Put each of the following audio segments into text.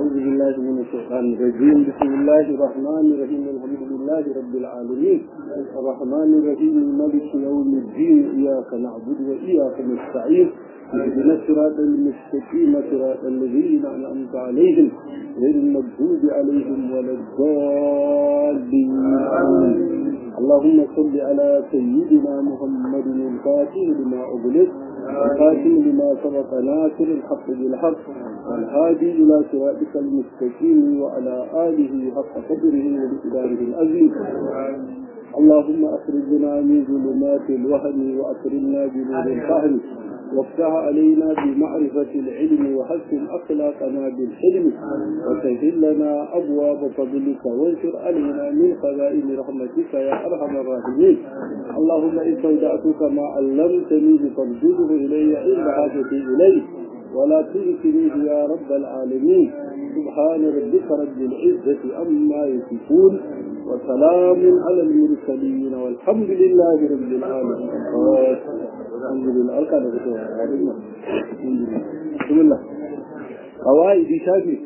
أعوذ بالله من الشيطان الرجيم بسم الله الرحمن الرحيم الحمد لله رب العالمين الرحمن الرحيم مالك يوم الدين إياك نعبد وإياك نستعين اهدنا الصراط المستقيم صراط الذين أنعمت عليهم غير المغضوب عليهم ولا الضالين اللهم صل على سيدنا محمد الفاتح لما أغلق الخاتم لما سبق ناصر الحق بالحق والهادي إلى صراطك المستقيم وعلى آله حق قدره وبقداره العظيم اللهم أخرجنا من ظلمات الوهم وأكرمنا بنور الفهم وافتح علينا بمعرفة العلم وحسن أخلاقنا بالحلم وسهل لنا أبواب فضلك وانشر علينا من خزائن رحمتك يا أرحم الراحمين اللهم إن استودعتك ما علمتني فارجده إلي عند حاجتي إليه ولا تنسنيه يا رب العالمين سبحان ربك رب العزة أما يصفون وسلام على المرسلين والحمد لله رب العالمين الحمد لله أركان بسم الله قواعد شافي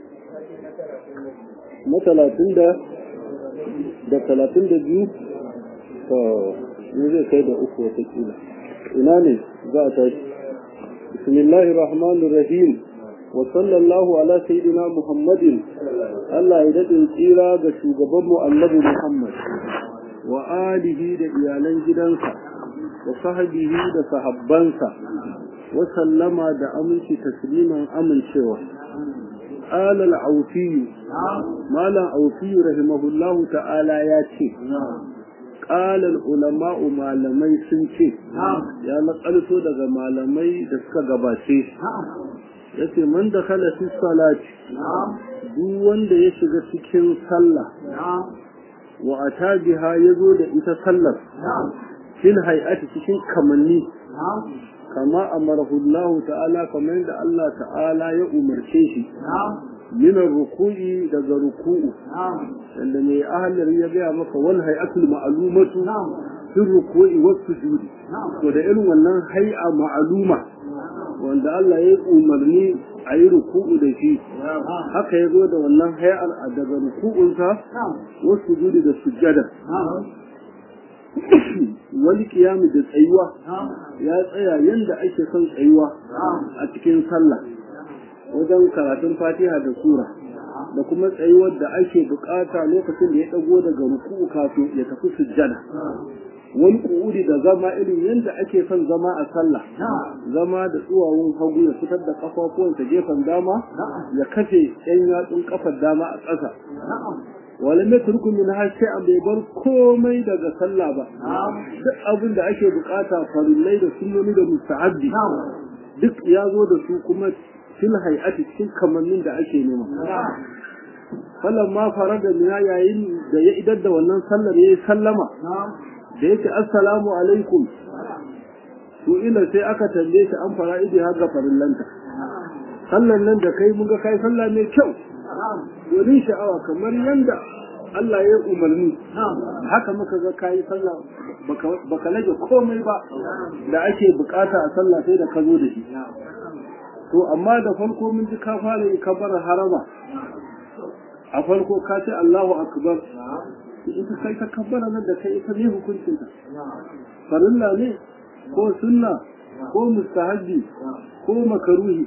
مثلا تندى da talatin da biyu to ne zai kai da uku watakila ina ne za a tashi bismillahir rahmanir rahim wa sallallahu ala sayyidina muhammadin Allah ya daɗin tsira ga shugabanmu annabi muhammad wa alihi da iyalan gidansa wa sahabihi da sahabbansa wa sallama da aminci tasliman amincewa قال العوفي ما لا عوفي رحمه الله تعالى ياتي قال العلماء malamai sun ce ya nakalto daga malamai da suka gabace yace man da kala fi salati duk wanda ya shiga cikin sallah wa atabiha yazo da ita sallar fil hay'ati cikin kamanni kama amarahu Allah ta'ala kamar yadda Allah ta'ala ya umarce shi min ruku'i daga ruku'u wanda mai ahalar ya gaya maka wal hay'atul ma'lumatu fi ruku'i was sujudi to da irin wannan hay'a ma'luma wanda Allah ya umarni a yi ruku'u da shi haka ya zo da wannan hay'ar daga ruku'unsa wasu sujudi da sujjada wani kiyami da tsayuwa ya tsaya yadda ake son tsayuwa a cikin sallah wajen karatun fatiha da sura da kuma tsayuwar da ake bukata lokacin da ya dago daga ruku'u kafin ya tafi sujjada wani ku'udi da zama irin yadda ake son zama a sallah zama da tsuwawun hagu ya fitar da kafafuwansa gefen dama ya kafe yan yatsun kafar dama a ƙasa wala mai turku min har sai an bai bar komai daga sallah ba duk abin da ake bukata farillai da sunnoni da mustahabbi duk ya zo da su kuma fil hay'ati cikin kamannin da ake nema falan ma fara da mina yayin da ya idar da wannan sallar yayi sallama da yake assalamu alaikum to ila sai aka tambaye shi an fara idi har ga farillanta sallan nan da kai mun ga kai sallah mai kyau domin sha'awa kamar yanda Allah ya umarni haka muka ga kayi sallah baka rage komai ba da ake bukata a sallah sai da ka zo da shi to amma da farko mun ji ka fara yi kabar harama a farko ka ce Allahu akbar ita kai ta kabbara nan da kai ita ne hukuncin ta farilla ne ko sunna ko mustahabbi ko makaruhi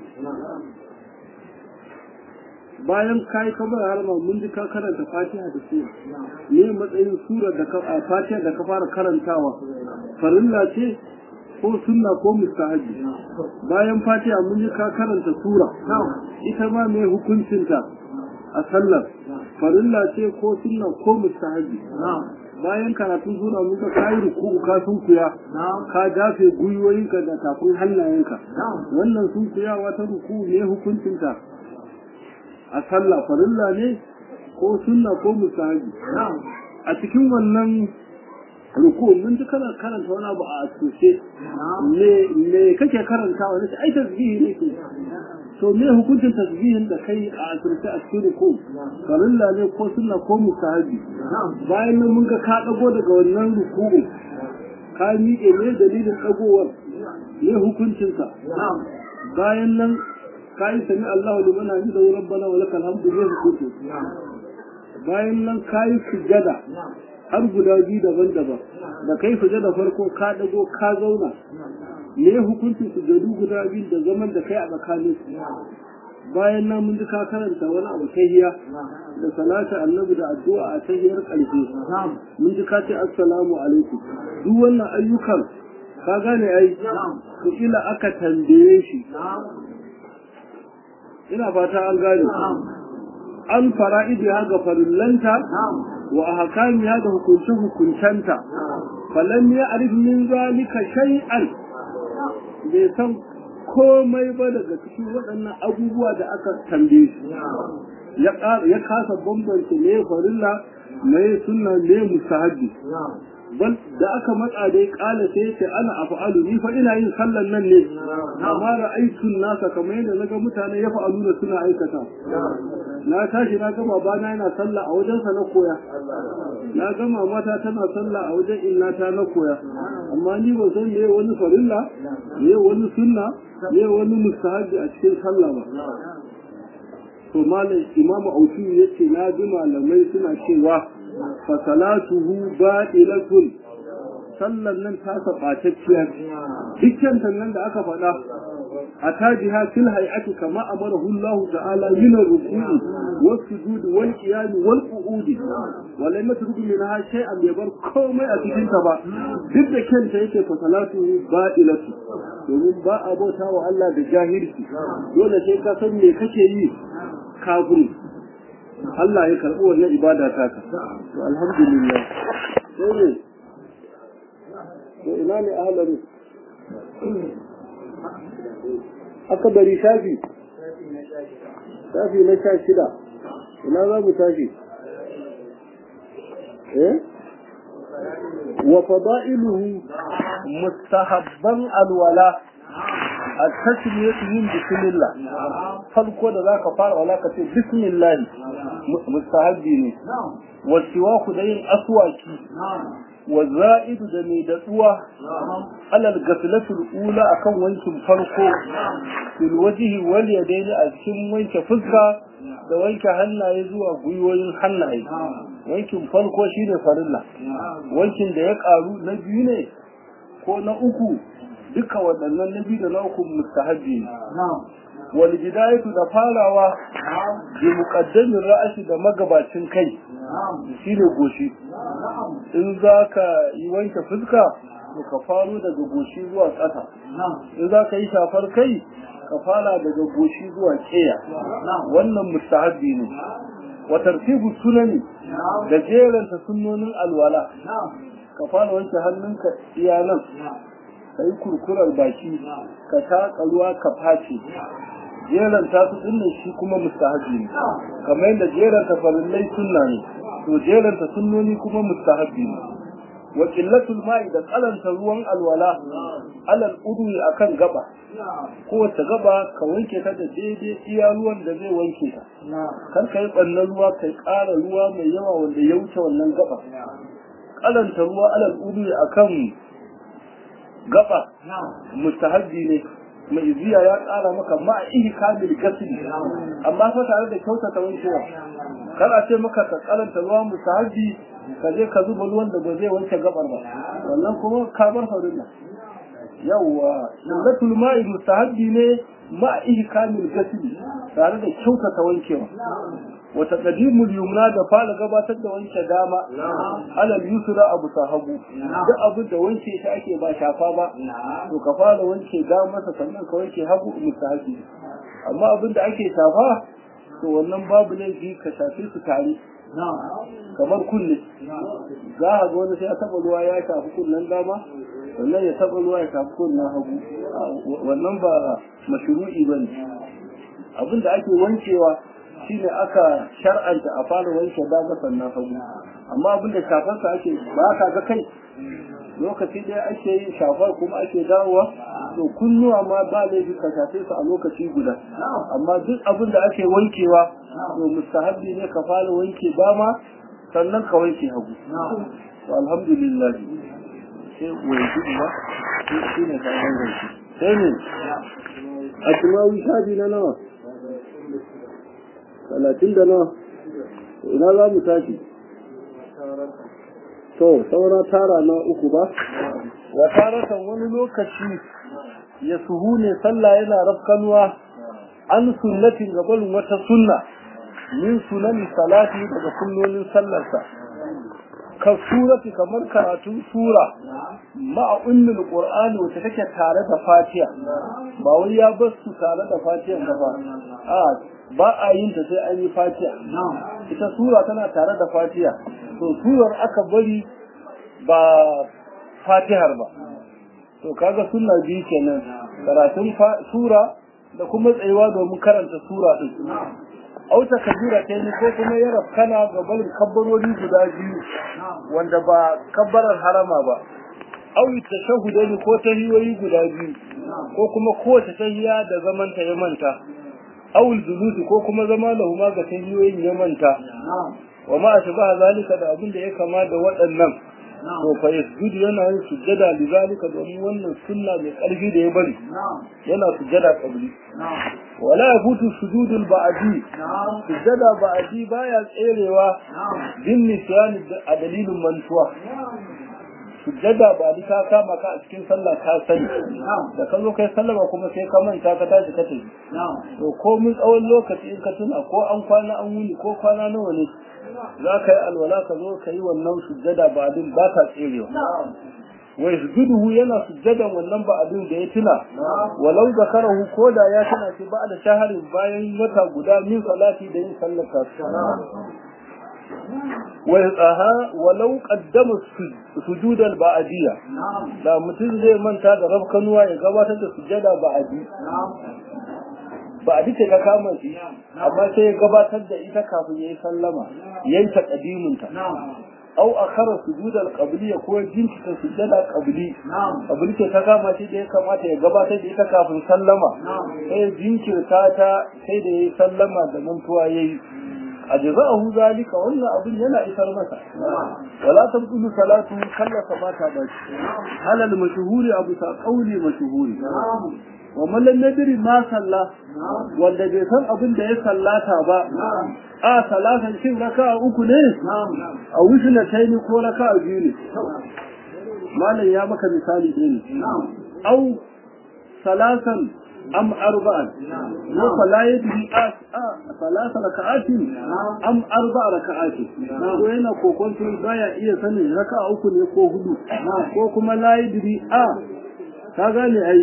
bayan ka yi kamar harama mun ji ka karanta fatiha da sura ne matsayin sura da ka fatiha da ka fara karantawa farilla ce ko sunna ko mustahabi bayan fatiha mun ji ka karanta sura ita ma mai hukuncinta a sallar farilla ce ko sunna ko mustahabi bayan karatun sura mun ga kayi ruku'u ka sunkuya ka dafe gwiwoyinka da tafin hannayenka wannan sunkuyawa ta ruku'u ne hukuncinta a sallah farilla ne ko sunna ko musahabi a cikin wannan ruku mun ji kana karanta wani abu a asoshe me me kake karanta wani ai tasbihi ne ke to me hukuncin tasbihin da kai a asirce a cikin ruku farilla ne ko sunna ko musahabi bayan nan mun ga ka dago daga wannan ruku ka miƙe ne dalilin dagowar ne hukuncinsa bayan nan kai sami Allahu liman hamidahu rabbana wa lakal hamdu zai hukunta bayan nan kai sujada har guda biyu daban-daban da kai sujada farko ka dago ka zauna me hukuncin sujadu guda biyu da zaman da kai a tsakanin bayan nan mun ji ka karanta wani abu tahiya da salatu annabi da addu'a a tahiyar ƙarshe mun ji ka ce assalamu alaikum duk wannan ayyukan ka gane ai to ila aka tambaye shi ina fata an gane an fara'idi ha ga farillanta wa ahkami ha da hukunce hukuncenta falam ya arif min zalika shay'an bai san komai ba daga cikin waɗannan abubuwa da aka tambaye shi ya kasa bambance me farilla me sunna me musahabi bal da aka matsa dai kala sai ce ana af'alu ni fa ina yin sallan nan ne amma ra'aytun nasa kamar yadda naga mutane ya fa'alu da suna aikata na tashi na gama bana yana sallah a wajensa na koya na gama mata tana sallah a wajen innata na koya amma ni ba san me wani farilla me wani sunna me wani mustahabi a cikin sallah ba to malam imamu auki yace na ji malamai suna cewa fa salatuhu ba'ilatun sallan nan ta sabatacciya dukkan nan da aka faɗa أتاجها في الهيئة كما أمره الله تعالى من الركوع والسجود والقيام والقعود ولم يترك منها شيئا يبر كوما أتكين تبا ضد كان تيكي فصلاته بائلة domin ba a bauta wa Allah da jahilci dole sai ka san me kake yi kafin Allah ya karɓi wannan ibada ta ka to alhamdulillah sai ne to ina ne ahlari aka bari shafi shafi na sha shida ina za mu tashi eh wa fada'iluhu mustahabban alwala التسمية من بسم الله farko da zaka fara wala ka ce bismillah mustahabbi ne wa siwaku da yin aswaki wa za'idu da mai datsuwa alal gaflatul ula akan wankin farko fil wajhi wal yadaini a cikin wanke fuska da wanke hannaye zuwa gwiwoyin hannaye wankin farko shine farilla wankin da ya karu na biyu ne ko na uku duka waɗannan na biyu da na uku mustahabbi ne wal bidayatu da farawa bi muqaddamin ra'asi da magabacin kai shine goshi in zaka yi wanke fuska to ka faro daga goshi zuwa ƙasa in zaka yi shafar kai ka fara daga goshi zuwa keya wannan mustahabbi ne wa tartibu sunani da jeranta sunnonin alwala ka fara wanke hannunka iya nan ka yi kurkurar baki ka taƙa ruwa ka face jeranta su dinnan shi kuma mustahabi ne kamar yadda jeranta farillai sunna ne to jeranta sunnoni kuma mustahabi ne wa qillatul ma'i da kalanta ruwan alwala alal udwi akan gaba kowace gaba ka wanke ta da daidai iya ruwan da zai wanke ta kar ka yi ɓannan ruwa kai ƙara ruwa mai yawa wanda ya wuce wannan gaba kalanta ruwa alal udwi akan gaba mustahabbi ne mai ziya ya ƙara maka ma'a ihi kamil gasili amma fa tare da kyautata wankewa kana ce maka ka karanta ruwa mustahabbi ka je ka zuba ruwan da ba zai wanke gabar ba wannan kuma ka bar farilla yawwa sullatul ma'i mustahabbi ne ma'a ihi kamil gasili tare da kyautata wankewa wata qadimul yumna da fara gabatar da wanke dama alal yusra abu sahabu duk abin da wanke shi ake ba shafa ba to ka fara wanke dama sa sannan ka wanke hagu mustahabi amma abin da ake shafa to wannan babu laifi ka shafe su tare kamar kunne za a ga wani sai ya taba ruwa ya shafi kunnen dama sannan ya taba ruwa ya shafi kunnen hagu wannan ba mashru'i bane abin da ake wankewa shine aka shar'anta a fara wanke dama sannan hagu amma abinda shafarsa ake ba ka ga kai lokaci ɗaya ake yin shafar kuma ake dawowa to kunnuwa ma ba laifi ka shafe su a lokaci guda amma duk abin da ake wankewa to mustahabbi ne ka fara wanke dama sannan ka wanke hagu to alhamdulillah sai wai ba shi ne kayan gaske sai ne a tumawi shafi na nawa talatin da nawa ina za mu tashi to saura tara na uku ba wa taratan wani lokaci ya suhu ne sallah yana rafkanuwa an sunnatin gabanin wata sunna min sunan salati daga sunnonin sallarsa ka surati kamar karatun sura ma'a ummul qur'ani wacce take tare da fatiha ba wai ya bar su tare da fatiha ba a ba a yin ta sai an yi fatiha ita sura tana tare da fatiha to surar aka bari ba fatihar ba to kaga sunna biyu kenan karatun sura da kuma tsayuwa domin karanta sura din auta kabira ta yi ko kuma ya rafkana ga barin kabbarori guda biyu wanda ba kabbarar harama ba auyi tashahudani ko tahiyoyi guda biyu ko kuma kowace tahiya da zaman ta ya manta awul julusi ko kuma zama da huma ga tahiyoyin ya manta wa ma ashbaha zalika da abin da ya kama da waɗannan to fa yasjudu yana yin sujjada li zalika domin wannan sunna mai ƙarfi da ya bari yana sujjada qabli wala yafutu sujudul ba'di sujjada ba'di baya tserewa bin nisyan a dalilin mantuwa sujjada ba ni ka kama ka a cikin sallah ka sani da ka zo kai sallama kuma sai ka manta ka tashi ka tafi to ko mun tsawon lokaci in ka tuna ko an kwana an wuni ko kwana nawa ne za ka yi alwala ka zo ka yi wannan sujjada ba din ba ta tserewa wai sujuduhu yana sujjadan wannan ba abin da ya tuna walau zakarahu ko da ya tuna shi ba da shaharin bayan wata guda min salati da yin sallar ويقها ولو قدم سجود البعدية لا متين زي من تا da rabkanuwa ya gabatar da sujada ba'adi ba'adi ce ka kama shi amma sai ya gabatar da ita kafin yayi sallama yayin taqdimin ta aw akhara sujud al-qabliya ko jinkita sujada qabli qabli ce ta kama shi da ya kamata ya gabatar da ita kafin sallama sai jinkirta ta sai da yayi sallama da mantuwa yayi ajza'ahu zalika wannan abin yana isar masa wala tabdulu salatu kallaka mata ba halal mashhuri abu ta qauli mashhuri wa man lam yadri ma salla wanda bai san abin da ya sallata ba a salatan shin raka'a uku ne a wusna taini ko raka'a biyu ne malam ya maka misali ɗaya ne au salatan أم أربعا فلا يدري آس ثلاث ركعات أم أربع ركعات وين كوكون في بايا إيه سنة ركعة أكو نيكو هدو كوكما لا يدري آ كاغاني أي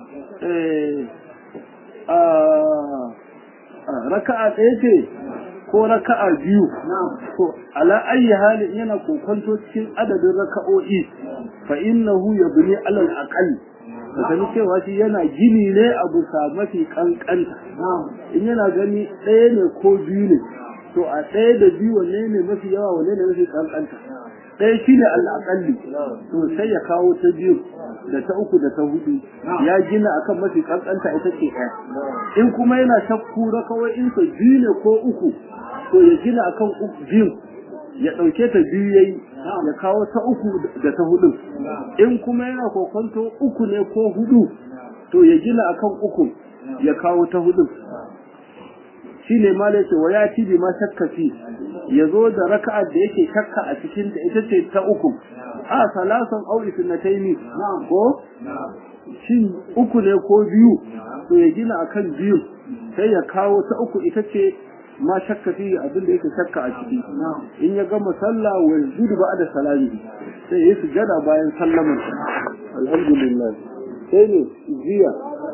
ركعة إيه ko raka'a biyu to ala ayi halin yana kokonto cikin adadin raka'o'i fa innahu yabni ala al-aqall da sani cewa shi yana gini ne a bisa mafi kankanta in yana gani ɗaya ne ko biyu ne to a ɗaya da biyu wanne ne mafi yawa wanne ne mafi kankanta ɗaya shi ne al'aƙalli to sai ya kawo ta biyu da ta uku da ta hudu ya gina akan mafi kankanta ita ce ɗaya in kuma yana shakku na kawai in sa biyu ne ko uku to ya gina akan biyu ya ɗauke ta biyu yayi ya kawo ta uku da ta hudu in kuma yana kokonto uku ne ko hudu to ya gina akan uku ya kawo ta hudu shine ma da yake waya ci bi ma shakka fi ya zo da raka'a da yake shakka a cikin da ita ce ta uku a salasan au isnataini ko shin uku ne ko biyu to ya gina akan biyu sai ya kawo ta uku ita ce ma shakka fi abin da yake shakka a ciki in ya gama sallah wa yajudu ba'da salami sai ya sujada bayan sallamar alhamdulillah sai ne jiya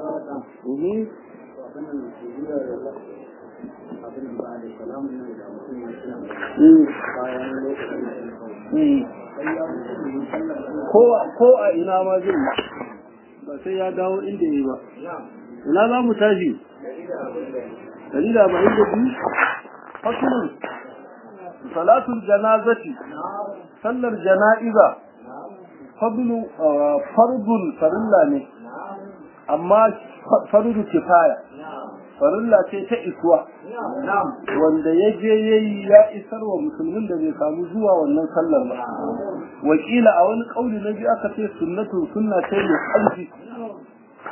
ko a ina ma zai ba sai ya dawo inda yi ba ina za mu tashi dalila ba inda biyu fasulun salatul janazati sallar jana'iza fadlu fardun farilla ne amma fardu kifaya farilla ce ta isuwa wanda ya je yayi ya isar wa musulmin da bai samu zuwa wannan sallar ba wakila a wani kauli na biyu aka ce sunnatu sunna ce mai ƙarfi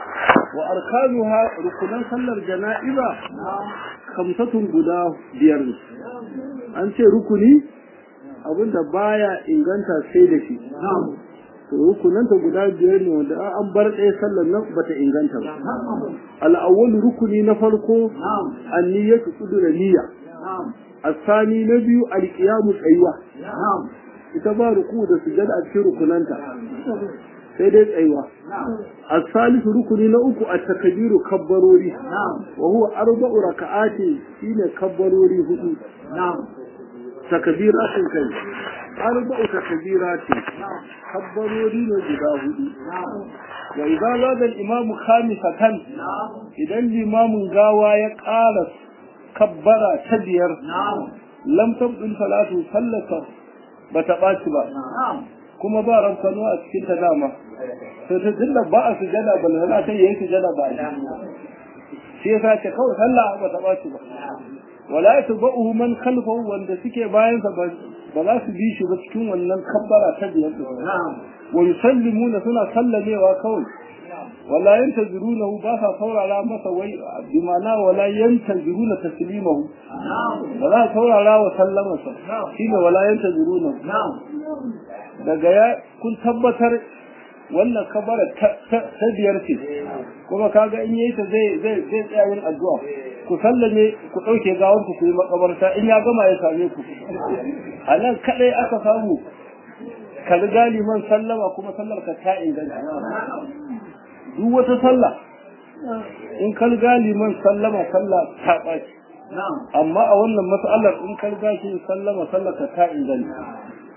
wa arkanuha rukunan sallar jana'iza kamsatun guda biyar ne an ce rukuni abinda baya inganta sai da shi to rukunanta guda biyar ne wanda an bar ɗaya sallar nan bata inganta ba al'awwal rukuni na farko an-niyyatu qudra niyya asani na biyu al-qiyamu tsayuwa ita ba ruku da sujada a cikin rukunanta sai dai tsayuwa as-salisu rukuni na uku at-takbiru kabbarori wa huwa arba'u raka'ati shine kabbarori hudu takbiratin kai arba'u takbiratin kabbarori ne guda hudu wa idza zada al-imam khamisatan idan limamin gawa ya ƙara kabbara ta biyar lam tabdul salatu sallata bata ɓaci ba kuma ba rafkano a cikin ta dama to ta tunda ba a sujada ba lana ta yi sujada ba shi yasa ce kawai sallah ba ta ɓaci ba wala yatba'uhu man khalfahu wanda suke bayan sa ba za su bi shi ba cikin wannan kabbara ta biyar wa yusallimuna suna sallamewa kawai wala yantazirunahu ba sa saurara masa wai bi ma'ana wala yantaziruna taslimahu ba za su saurara wa sallamarsa shine wala yantazirunahu daga ya kun tabbatar wannan kabara ta biyar ce kuma kaga in yayi ta zai zai zai tsaya yin addu'a ku sallame ku dauke gawar ku yi makabarta in ya gama ya same ku a nan kadai aka samu ka riga liman sallama kuma sallar ka ta inganta duk wata sallah in ka riga liman sallama sallah ta ɓaci amma a wannan mas'alar in ka riga shi sallama sallar ka ta inganta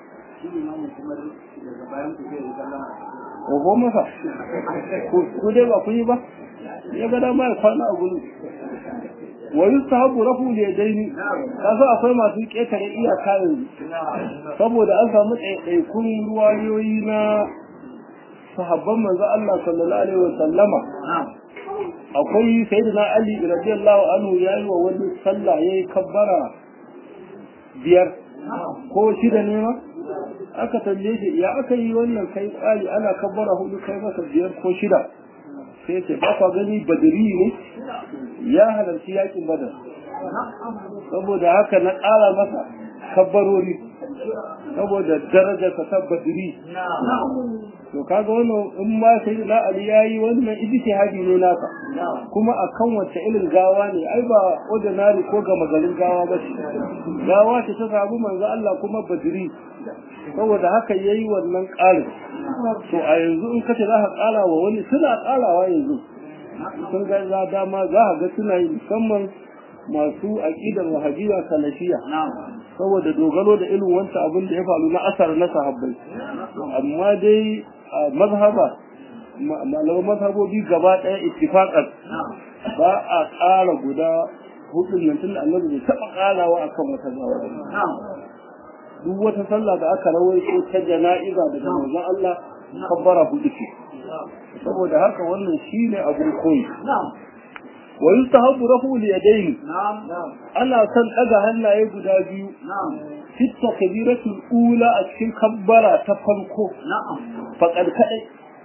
Oho masa, ku dai ba ku yi ba, ya ga dama ya kwana a gudu. Wa yi sahabu rafu da daini, kasa akwai masu ƙetare iyaka yanzu, saboda an samu ɗaiɗaikun ruwayoyi na sahabban manzo Allah sallallahu alaihi wa sallama. Akwai sayyidina Ali radiyallahu anhu yayi wa wani sallah yayi kabbara biyar ko shida ne ma? aka tambaye shi ya aka yi wannan kai tsari ana kabbara hudu kai masa biyar ko shida sai ce ba kwa gani badiri ne ya halarci yakin badar saboda haka na ƙara masa kabbarori saboda darajarsa ta badiri to kaga wannan in ma sai na ali yayi wannan ijtihadi ne naka kuma akan wace irin gawa ne ai ba ordinary ko ga magarin gawa ba ce gawa ce ta sabu manzo Allah kuma badiri saboda haka yayi wannan ƙarin to a yanzu in kace za ka ƙara wa wani suna ƙarawa yanzu sun ga za dama za ka ga suna yi musamman masu aƙidar wahabiyya salafiya saboda dogaro da irin wancan abin da ya faru na asar na sahabbai amma dai a mazhaba malaman mazhabobi gaba ɗaya ittifaqan ba a ƙara guda hudun nan tunda annabi bai taɓa ƙarawa akan wata gawa duk wata sallah da aka rawaito ta jana'iza daga manzon Allah kabbara hudu ce saboda haka wannan shine abun koyi wa yustahabu rafu li yadayni ana son daga hannaye guda biyu fi takbiratul ula a cikin kabbara ta farko faqad kadai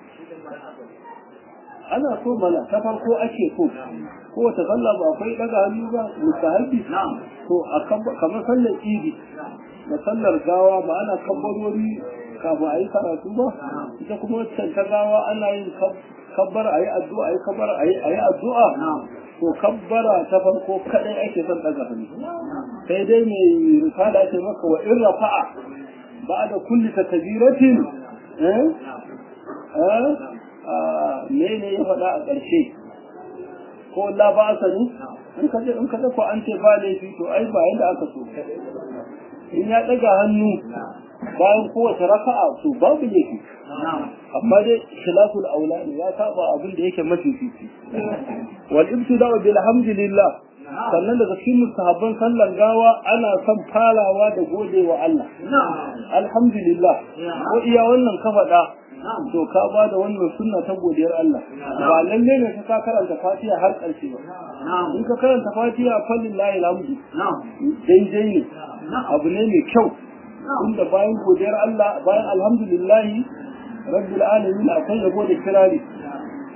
ana so mana ta farko ake so ko wata sallah ba akwai daga hannu ba mustahabi to a kamar sallar idi da sallar gawa ba ana kabbarori kafin a yi karatu ba ita kuma wancan ta gawa ana yin kabbar a yi addu'a a yi kabbar a yi addu'a to kabbara ta farko kadai ake son daga hannu sai dai mai risala ce maka wa in rafa'a ba da kulli takbiratin eh eh me ne ya faɗa a ƙarshe ko la ba sani in ka in ka ko an ce ba laifi to ai ba yanda aka so in ya daga hannu bayan kowace raka'a to babu laifi amma dai khilaful aula ne ya saba abin da yake mafi fifi wal ibtida'u bil hamdulillah sannan daga cikin mustahabban sallan gawa ana son farawa da gode wa Allah alhamdulillah ko iya wannan ka faɗa to ka ba da wannan sunna ta godiyar Allah ba lalle ne ka karanta fatiha har ƙarshe ba in ka karanta fatiha fallillahi alhamdu daidai ne abu ne mai kyau inda bayan godiyar Allah bayan alhamdulillahi rabbil alamin akwai yabo da kirari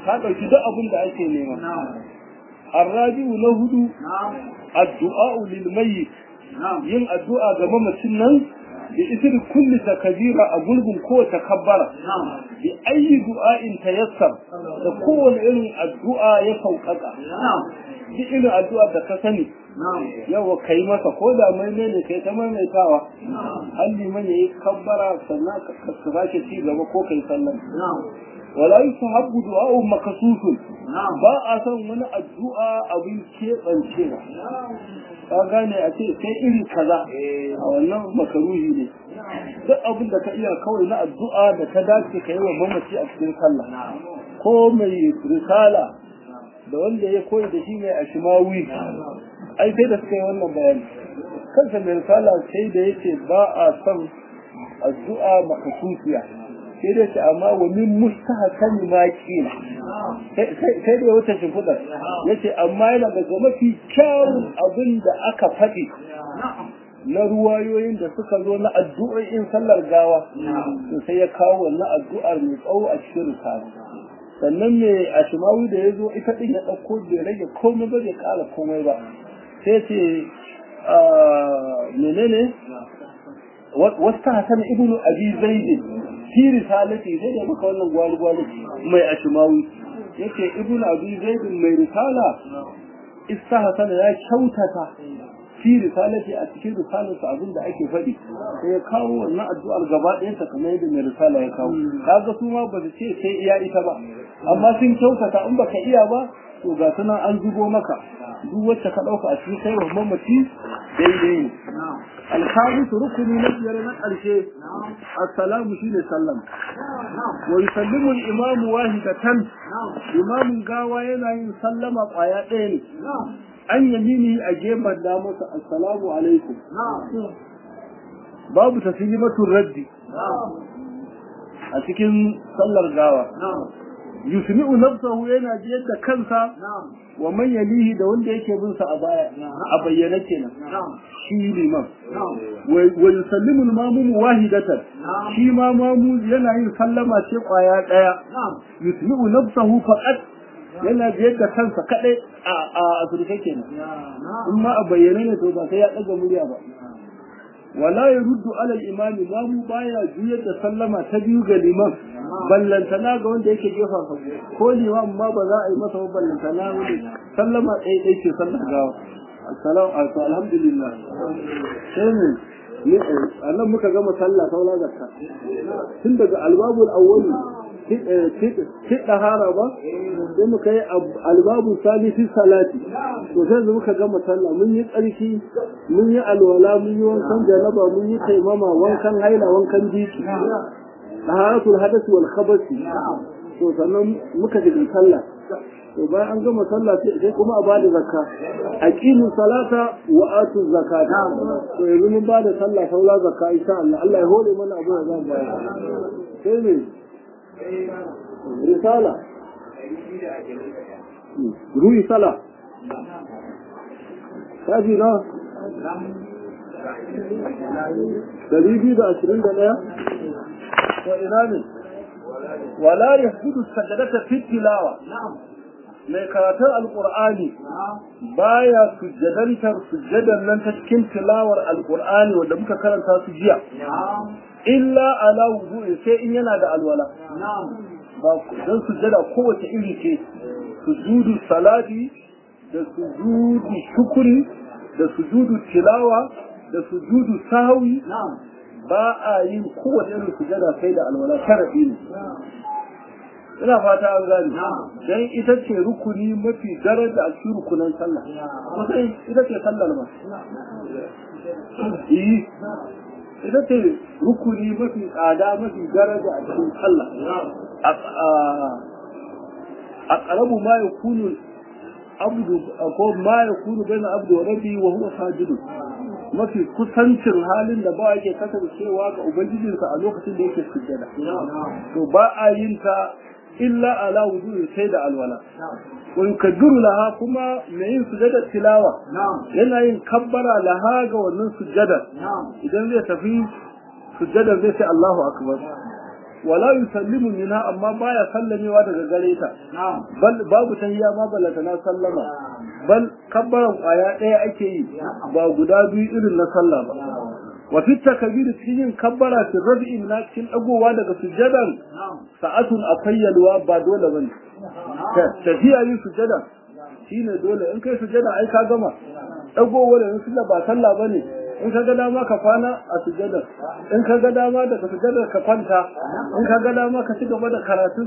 ka ɗauki duk abin da ake nema arrabi'u na hudu addu'a lil mayyit yin addu'a ga mamacin nan bi isri kulli takbira a gulbin ko takabbara bi ayyi du'a'in tayassar da kowane irin addu'a ya sauƙaƙa duk irin addu'a da ka sani yawa kai masa ko da mai ne kai ta maimaitawa an liman yayi kabbara sannan ka sake ci gaba ko kai sallan wala yusahabbu du'a'u makasusun ba a san wani addu'a abin keɓancewa ka gane a ce sai iri kaza a wannan makaruhi ne duk abin da ka iya kawai na addu'a da ta dace ka yi wa mamaci a cikin sallah ko mai risala da wanda ya koyi da shi mai ashimawi ai sai da suka yi wannan bayani kansa mai risala sai da yake ba a son addu'a makasusiya sai dai ce amma wa min mustahsan ma kila sai da wata shimfidar yace amma yana daga mafi kyawun abin da aka faɗi na ruwayoyin da suka zo na addu'o'in sallar gawa to sai ya kawo wannan addu'ar mai tsawo a cikin risala sannan mai ashimawi da ya zo ita ɗin ya ɗauko bai rage komai ba bai ƙara komai ba sai ce menene wasu hasan ibnu abi zaidi fi risalati sai da maka wannan gwali gwali mai ashimawi yake ibnu abi zaidi mai risala istahsan ya kyautata fi risalati a cikin risalarsa abin da ake faɗi sai ya kawo wannan addu'ar gaba ɗayansa kamar yadda mai risala ya kawo kaga su ma ba su ce sai iya ita ba amma sun kyautata in baka iya ba to ga sunan an zubo maka duk wacce ka ɗauka a cikin kai wa mamaci daidai ne alkhamisu rukuni na biyar na ƙarshe assalamu shine sallam wa yusallimu al-imamu wahidatan imamun gawa yana yin sallama ƙwaya ɗaya ne an yamini a gefen da masa assalamu alaikum babu taslimatul raddi a cikin sallar gawa yusmi'u nafsahu yana jiyar da kansa wa man yalihi da wanda yake bin sa a baya a bayyana kenan shi liman wa yusallimu al-mamum wahidatan shi ma mamu yana yin sallama ce kwaya daya yusmi'u nafsahu faqat yana jiyar da kansa kadai a a asirke kenan in ma a bayyane ne to ba sai ya daga murya ba wala yaruddu ala al-imam mamu baya juyar da sallama ta biyu ga liman ballantana ga wanda yake gefa fa ko liman ma ba za a yi masa ballantana wanda sallama ɗaya ɗaya ce sallar gawa assalamu alaikum alhamdulillah sai ne ne annan muka gama sallah saula zakka tun daga albabul awwali kiɗa hara ba sai muka yi albabu salisi salati to sai muka gama sallah mun yi tsarki mun yi alwala mun yi wankan janaba mun yi taimama wankan haila wankan jiki taharatul hadath wal khabath to sannan muka ji sallah to bayan an gama sallah sai kuma a bada zakka aqimu salata wa atu zakata to yanzu mun bada sallah saula zakka insha Allah Allah ya hore mana abu da zan bayar sai ne risala ruhi sala kaji na dari biyu da ashirin da ɗaya to ina ne wala yahdudu sajadata fi tilawa mai karatun alkur'ani baya sujjadantar sujjadan nan ta cikin tilawar alkur'ani wanda muka karanta su jiya illa ala wudu'i sai in yana da alwala ba dan sujjada kowace iri ce sujudu salati da sujudu shukuri da sujudu tilawa da sujudu sahwi ba a yin kowace irin sujjada sai da alwala sharadi ne ina fata an gani dan ita ce rukuni mafi daraja a cikin rukunan sallah kusan ita ce sallar ma yi ita ce rukuni mafi tsada mafi daraja a cikin sallah a ƙarabu ma ya kunu abdu ko ma ya kunu bai na abdu wa rabi wa huwa sajidu mafi kusancin halin da ba yake kasancewa ga ubangijinsa a lokacin da yake sujjada to ba a yin ta illa ala wujuhi sai da alwala wa yukabbiru laha kuma mai yin sujada tilawa yana yin kabbara laha ga wannan sujada idan zai tafi sujada zai ce Allahu akbar wala yusallimu minha amma baya sallamewa daga gare ta bal babu tahiyya ma balata na sallama bal kabbaran kwaya ɗaya ake yi ba guda biyu irin na sallah ba wa fi takbir cikin kabbara fi rabi'i na cikin dagowa daga sujadan sa'atun akwai yalwa ba dole bane tafiya yin sujada shine dole in kai sujada ai ka gama dagowa da sunna ba sallah bane in ka ga dama ka kwana a sujada in ka ga dama daga sujada ka kwanta in ka ga dama ka ci gaba da karatun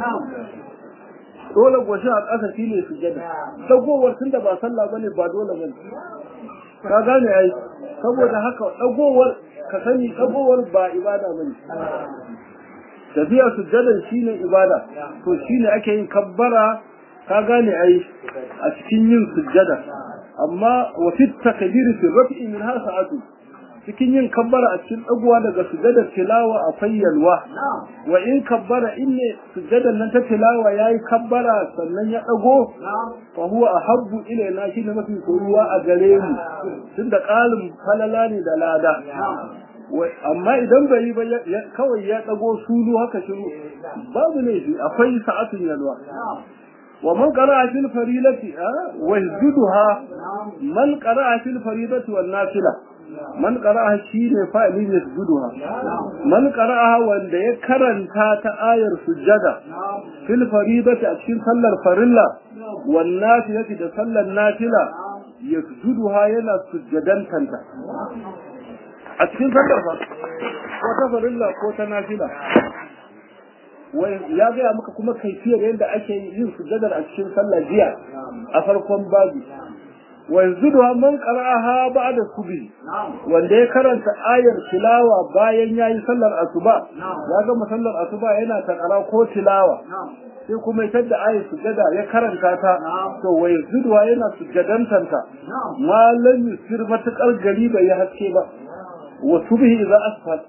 dole goshi a ƙasa shine sujada dagowar tunda ba sallah bane ba dole bane ka gane ai saboda haka dagowar ka sani dagowar ba ibada bane tafiya sujjadan shine ibada to shine ake yin kabbara ka gane ai a cikin yin sujjada amma wa fi takbir fi raf'i min ha sa'atu cikin yin kabbara a cikin dagowa daga sujjadar tilawa akwai yalwa wa in kabbara inne sujjadan nan ta tilawa yayi kabbara sannan ya dago fa huwa ahabbu ilaina shine mafi soyuwa a gare mu tunda qalin falala ne da lada amma idan bai yi ba kawai ya dago sulu haka shiru babu ne shi akwai sa'atun yalwa wa man qara'a fil farilati wa yajduha man qara'a fil faridati wan nafila man qara'a shine fa'ilin yajduha man qara'a wanda ya karanta ta ayar sujjada fil faridati a cikin sallar farilla wan nafilati da sallar nafila yajduha yana sujjadantanta a cikin sallar fa ko ta farilla ko ta nafila wai ya gaya maka kuma kaifiyar yadda ake yin sujjadar a cikin sallar jiya a farkon babu wa yanzu da man qara'aha ba'da subhi wanda ya karanta ayar tilawa bayan yayi sallar asuba ya ga sallar asuba yana takara ko tilawa sai kuma ita da ayar sujjada ya karanta ta to wa yanzu yana sujjadantanta malam yusir matakar gari bai haske ba وصبه إذا أسفل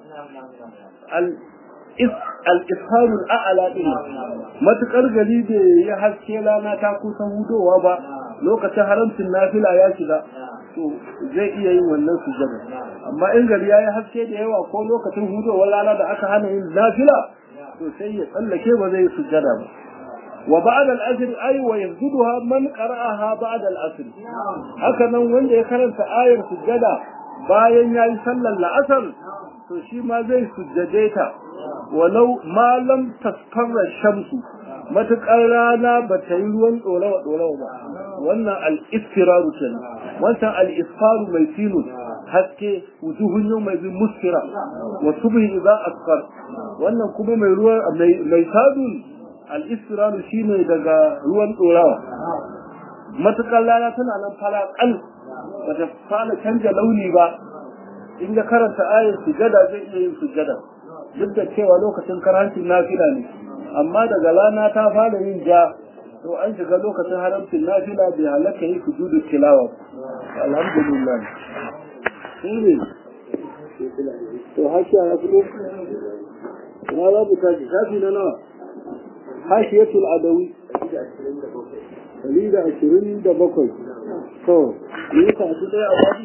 الإسهال الأعلى إلي ما تقرقلي دي يحسكي لانا تاكو سهودو وابا لو كتهرمت النافلة يا شدا zai iya yin wannan sujjada amma in gari ya yi haske da yawa ko lokacin hudowar rana da aka hana yin nafila to sai ya tsallake ba zai sujjada ba wa ba'da al-asr ay wa yazduha man qara'aha ba'da al-asr haka nan wanda ya karanta ayar sujjada bayan ya yi sallar la'asar to shi ma zai sujjade ta walau malam tasfarra shamsu matuƙar rana ba ta yi ruwan ɗorawa ɗorawa ba wannan al'istiraru ke wancan al'isfaru mai filus haske wujuhun yau mai bin muskira wa subhi idza asfar wannan kuma mai ruwa mai sadun al'istiraru shine daga ruwan ɗorawa matuƙar rana tana nan fara ƙal ba ta fara canja launi ba in ga karanta ayar sujada zai iya yin sujada duk da cewa lokacin karancin nafila ne amma daga rana ta fara yin ja to an shiga lokacin haramcin nafila bai halaka yi sujudu tilawa alhamdulillah shi ne to hashiya ya fito na babu tashi shafi na nawa hashiyatul adawi ɗari da ashirin da bakwai to yi ka su ɗaya a babu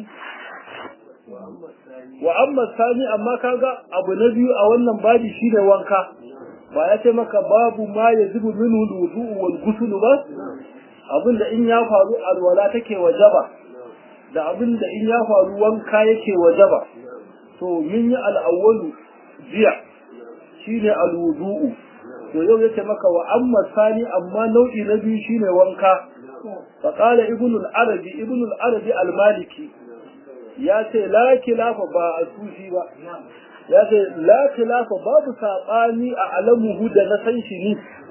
wa amma sani amma kaga abu na biyu a wannan babi shine wanka ba ya ce maka babu ma ya zubu minhu wudu'u wal ghusl ba abin da in ya faru alwala take wajaba da abin da in ya faru wanka yake wajaba to min yi al'awwalu jiya shine alwudu'u to yau yake maka wa amma sani amma nau'i na biyu shine wanka fa qala ibnu al-arabi ibnu al-arabi al-maliki ya ce la kilafa ba a sufi ba ya ce la kilafa babu saɓani a alamuhu da na san shi ni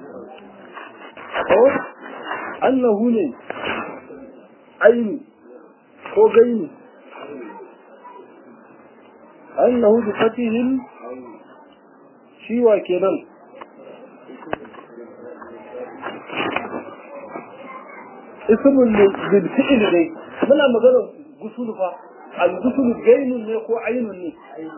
ko annahu ne aini ko gaini annahu bi fatihin shiwa kenan ismun bil fi'l dai muna magana gusul fa al-gusul gainun ne ko ainun ne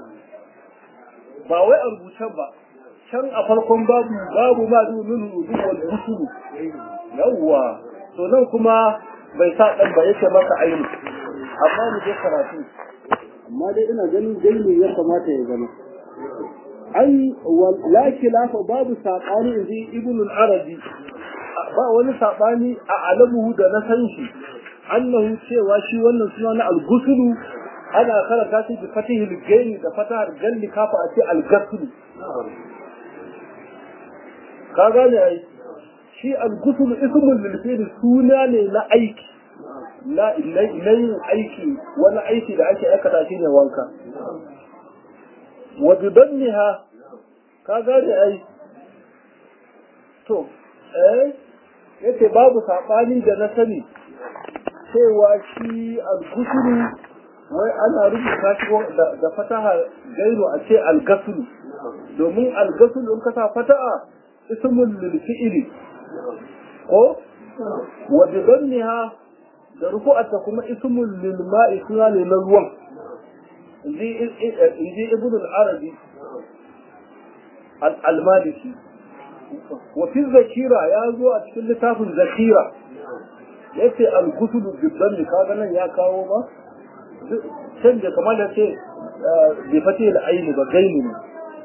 ba wai a rubuce ba can a farkon babu babu ma domin rubu wal gusul yawwa to nan kuma bai sa dan ba yake maka ainu amma mu je karatu amma dai ina ganin gaini ya kamata ya zama ai la khilafa babu sabani inji ibn al-arabi ba wani sabani a alamuhu da na san shi annahu cewa shi wannan suna na al-gusulu ana karanta shi da fatihil gaini da fatahar galli kafa a ce al-gusulu ka gane ai shi al-gusulu ismul lil fi'l suna ne na aiki na yin aiki wani aiki da ake aikata shi ne wanka wa bidanniha ka gane ai to eh yace babu sabani da na sani cewa shi al-gusulu wai ana rubuta shi da fataha gairu a ce al-gasulu domin al-gasulu in ka sa fataha ismul lil fi'li ko wa bidanniha da rufu'ata kuma ismul lil ma'i suna ne na ruwan inji ibn al-arabi al-maliki wa fi zakira ya zo a cikin littafin zakira yace al-gusul biddan kaga nan ya kawo ba can da kamar da ce bai fate al-aini ba gaini ne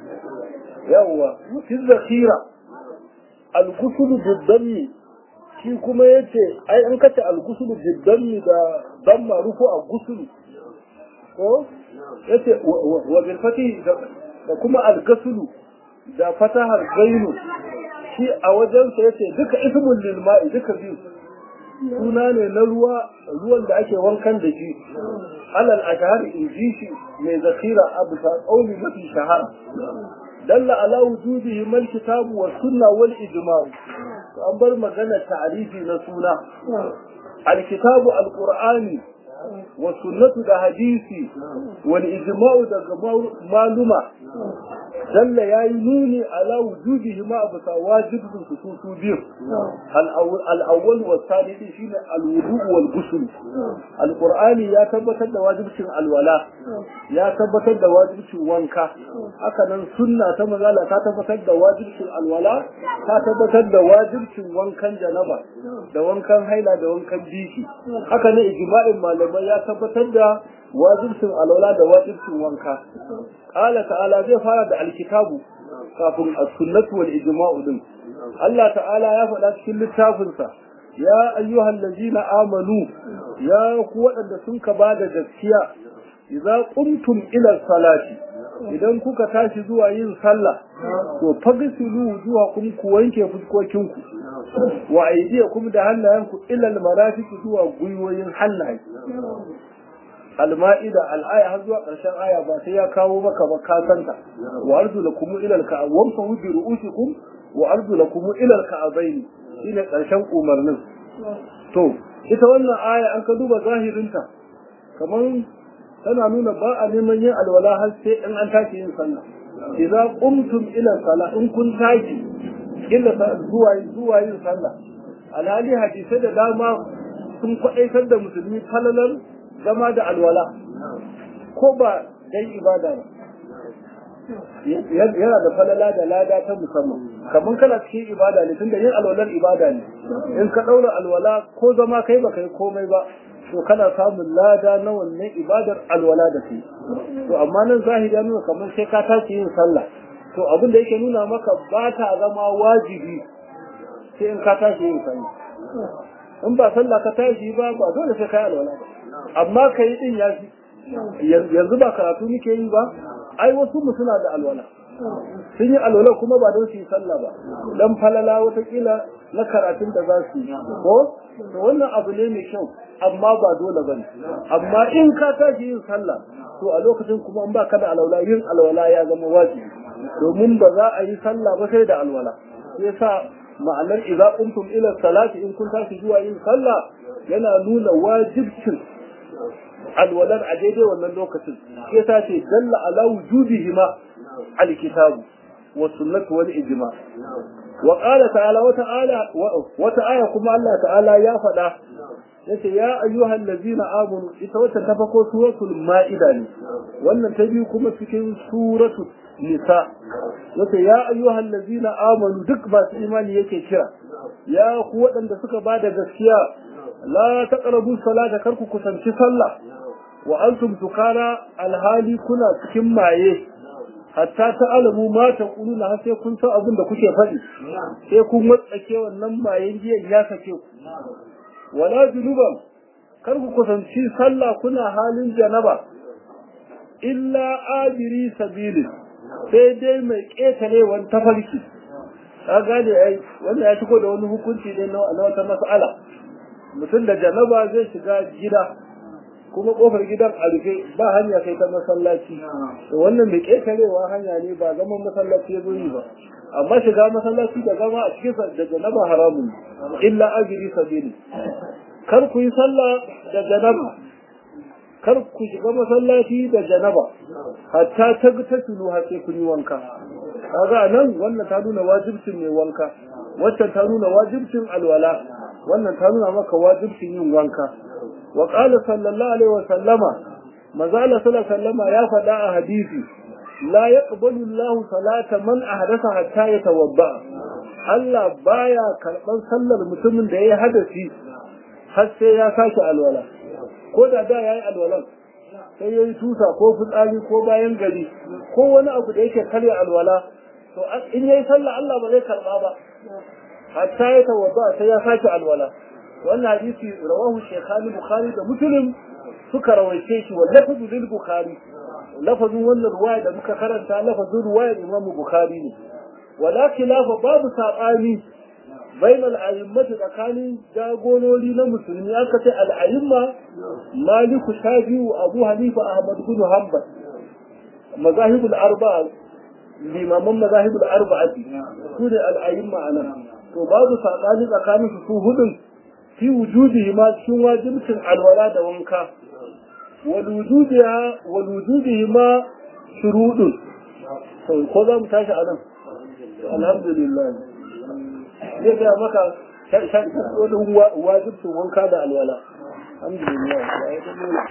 yawwa fi zakira al-gusul biddan shi kuma ya ce ai an kace al-gusulu biddanni da damma rufu a gusulu ko yace wa bil fati da kuma al-gusulu da fatahar gainu shi a wajen sa yace duka ismul lil ma'i duka biyu suna ne na ruwa ruwan da ake wankan da shi alal ashhar in ji shi mai zakira abu ta qauli mafi shahara dalla ala wujudihi mal kitabu was sunna wal ijma' an bar magana ta'arifi na suna alkitabu alqur'ani wa sunnatu da hadisi wal ijma'u daga maluma dalla yayi nuni ala wujudihi ma abu sa wajibin su su biyu al awwal wa thani shine al wudu wal ghusl alqur'ani ya tabbatar da wajibcin alwala ya tabbatar da wajibcin wanka haka nan sunna ta mazala ta tabbatar da wajibcin alwala ta tabbatar da wajibcin wankan janaba da wankan haila da wankan biki haka ne ijma'in malamai ya tabbatar da wajibcin alwala da wajibcin wanka qala ta'ala zai fara da alkitabu kafin as-sunnatu wal ijma'u din Allah ta'ala ya faɗa cikin littafinsa ya ayyuhal ladzina amanu ya ku waɗanda sun ka bada gaskiya idza qumtum ila salati idan kuka tashi zuwa yin sallah to fagsilu wujuhakum ku wanke fuskokinku wa aydiyakum da hannayenku ila almarafiq zuwa gwiwoyin hannaye alma'ida al'aya har zuwa ƙarshen aya ba sai ya kawo maka ba ka santa wa arjulakum ila alka'a wamsahu bi ru'usikum wa arjulakum ila alka'abaini shine ƙarshen umarnin to ita wannan aya an ka duba zahirinta kamar tana nuna ba a neman yin alwala har sai in an tashi yin sallah idza qumtum ila salah in kun tashi illa zuwa zuwa yin sallah alhali hadisai da dama sun kwaɗaitar da musulmi falalar zama da alwala ko ba dan ibada ba yana da falala da lada ta musamman kamar kana cikin ibada ne tunda yin alwalar ibada ne in ka ɗaura alwala ko zama kai ba kai komai ba to kana samun lada na wannan ibadar alwala da kai to amma nan zahiri ya nuna kamar sai ka tashi yin sallah to abin da yake nuna maka ba ta zama wajibi sai in ka tashi yin sallah in ba sallah ka tashi ba ba dole sai kai alwala ba amma kai din ya fi yanzu ba karatu muke yi ba ai wasu mu suna da alwala sun yi alwala kuma ba don su yi sallah ba dan falala watakila na karatun da za su yi ko to wannan abu ne mai kyau amma ba dole bane amma in ka tashi yin sallah to a lokacin kuma in ba ka da alwala yin alwala ya zama wajibi domin ba za a yi sallah ba sai da alwala sai yasa ma'anar idza qumtum ila salati in kun tashi zuwa yin sallah yana nuna wajibcin alwalar a daidai wannan lokacin shi yasa ce dalla ala wujubihima alkitabu wa sunnatu wal ijma wa qala ta'ala wa ta'ala wa ta'ala kuma Allah ta'ala ya faɗa yace ya ayyuhal ladzina amanu ita wata ta fako suratul ma'ida ne wannan ta biyu kuma cikin suratul nisa yace ya ayyuhal ladzina amanu duk ba su imani yake kira ya ku waɗanda suka bada gaskiya la taqrabu salata kar ku kusanci sallah wa antum tukara alhali kuna cikin maye hatta ta alamu ma ta kuluna har sai kun san abin da kuke faɗi sai kun watsake wannan bayan giyan ya sake ku wala junuban kar ku kusanci sallah kuna halin janaba illa abiri sabilin sai dai mai ƙetarewan tafarki ka gane ai wanda ya shigo da wani hukunci ne na wata mas'ala mutum da janaba zai shiga gida kuma kofar gidan a rufe ba hanya kai ta masallaci to wannan mai ƙetarewa hanya ne ba zaman masallaci ya zo yi ba amma shiga masallaci da zama a cikin da janaba haramun illa abiri sabili kar ku yi sallah da janaba kar ku shiga masallaci da janaba hatta ta ta tulu har sai kun yi wanka kaga nan wannan ta nuna wajibcin mai wanka wacce ta nuna wajibcin alwala wannan ta nuna maka wajibcin yin wanka wa qala sallallahu alaihi wa sallama mazala sallallahu sallama ya faɗa a hadisi la yaqbalu Allah salata man ahdatha hatta yatawadda Allah baya karban sallar mutumin da yayi hadasi har sai ya sake alwala ko da da yayi alwalan sai yayi tusa ko fitsari ko bayan gari ko wani abu da yake karya alwala to in yayi sallah Allah ba zai karba ba hatta ya tawadda sai ya sake alwala wannan hadisi rawahu shaykhani bukhari da muslim suka rawaice shi wa lafzu lil bukhari lafazin wannan ruwaya da muka karanta lafazin ruwayar imam bukhari ne wala khilafa babu sabani bain al'ayimmatu tsakanin jagorori na musulmi aka ce al'ayimma maliku shafi'u abu hanifa ahmad bin hanbal mazahibul arba'a limaman mazahibul arba'a su ne al'ayimma anan to babu sabani tsakanin su su hudun fi wujudihi ma cikin wajibcin alwala da wanka wal wujudiha wal wujudihi ma shurudun to ko za mu tashi anan alhamdulillah zai gaya maka wani wajibcin wanka da alwala alhamdulillah ya yi ta nuna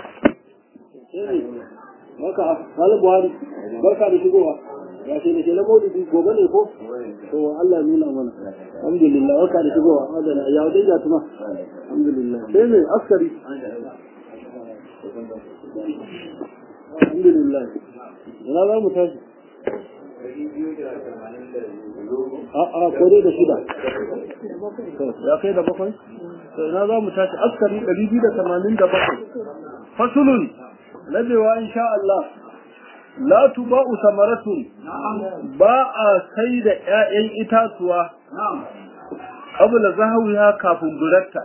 maka wani buhari barka da shigowa ya ce da ke na maulidi gobe ne ko to Allah nuna mana alhamdulillah barka da shigowa adana ya wajen ya tuma alhamdulillah sai ne askari alhamdulillah ina za mu tashi a'a ko dai da shida ya kai da bakwai to ina za mu tashi askari ɗari biyu da tamanin da bakwai fasulun labewa insha Allah la tuba'u samaratun ba a sai da ƴaƴan itatuwa qabla zahawiha kafin buratta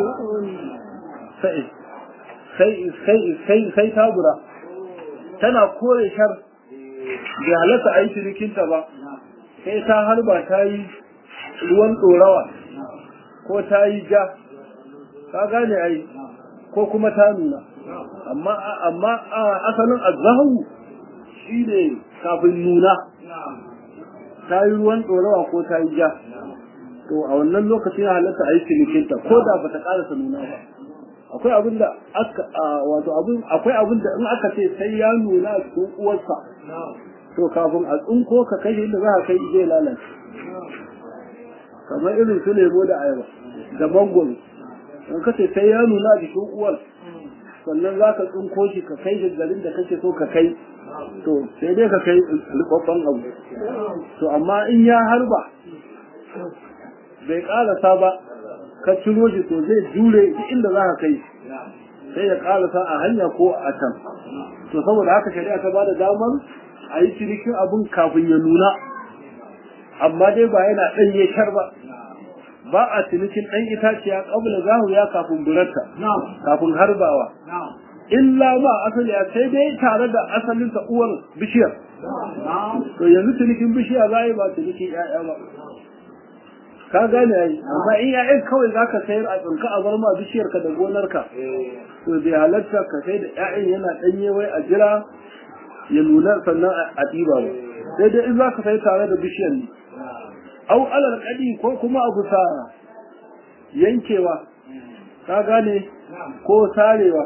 sai sai sai sai sai ta bura tana kore shar bai halatta a yi cinikinta ba sai ta harba ta yi ruwan ɗorawa ko ta yi ja ka gane ai ko kuma ta nuna amma amma asalin azahu shi ne kafin nuna ta yi ruwan ɗorawa ko ta yi ja to a wannan lokacin ya halatta a yi cinikinta ko da ba ta ƙarasa nuna ba akwai abin da aka wato abin akwai abin da in aka ce sai ya nuna a cikin uwarsa to kafin a tsinko ka kai inda za ka kai zai lalace kamar irin su lemo da ayaba da mangoro in ka ce sai ya nuna a jikin uwar sannan za ka tsinko shi ka kai shi garin da kake so ka kai to sai dai ka kai rubabban abu to amma in ya harba bai karasa ba ka ciro shi to zai jure duk inda za ka kai sai ya karasa a hanya ko a can to saboda haka shari'a ta bada damar a yi cinikin abun kafin ya nuna amma dai ba yana ɗanye shar ba ba a cinikin ɗan itaciya ƙabla zahu ya kafin burarta kafin harbawa illa ma asali ya sai dai tare da asalin ta uwar bishiyar to yanzu cinikin bishiya za yi ba cinikin 'ya'ya ba ka gane yayi amma in ya'yan kawai zaka sayar a tsinka a bar ma bishiyarka da gonarka to bai halatta ka sai da ƴaƴan yana ɗanye wai a jira ya nuna sannan a ɗiba ba sai dai in zaka sai tare da bishiyar ne au alal kadi ko kuma abu sa yankewa ka gane ko sarewa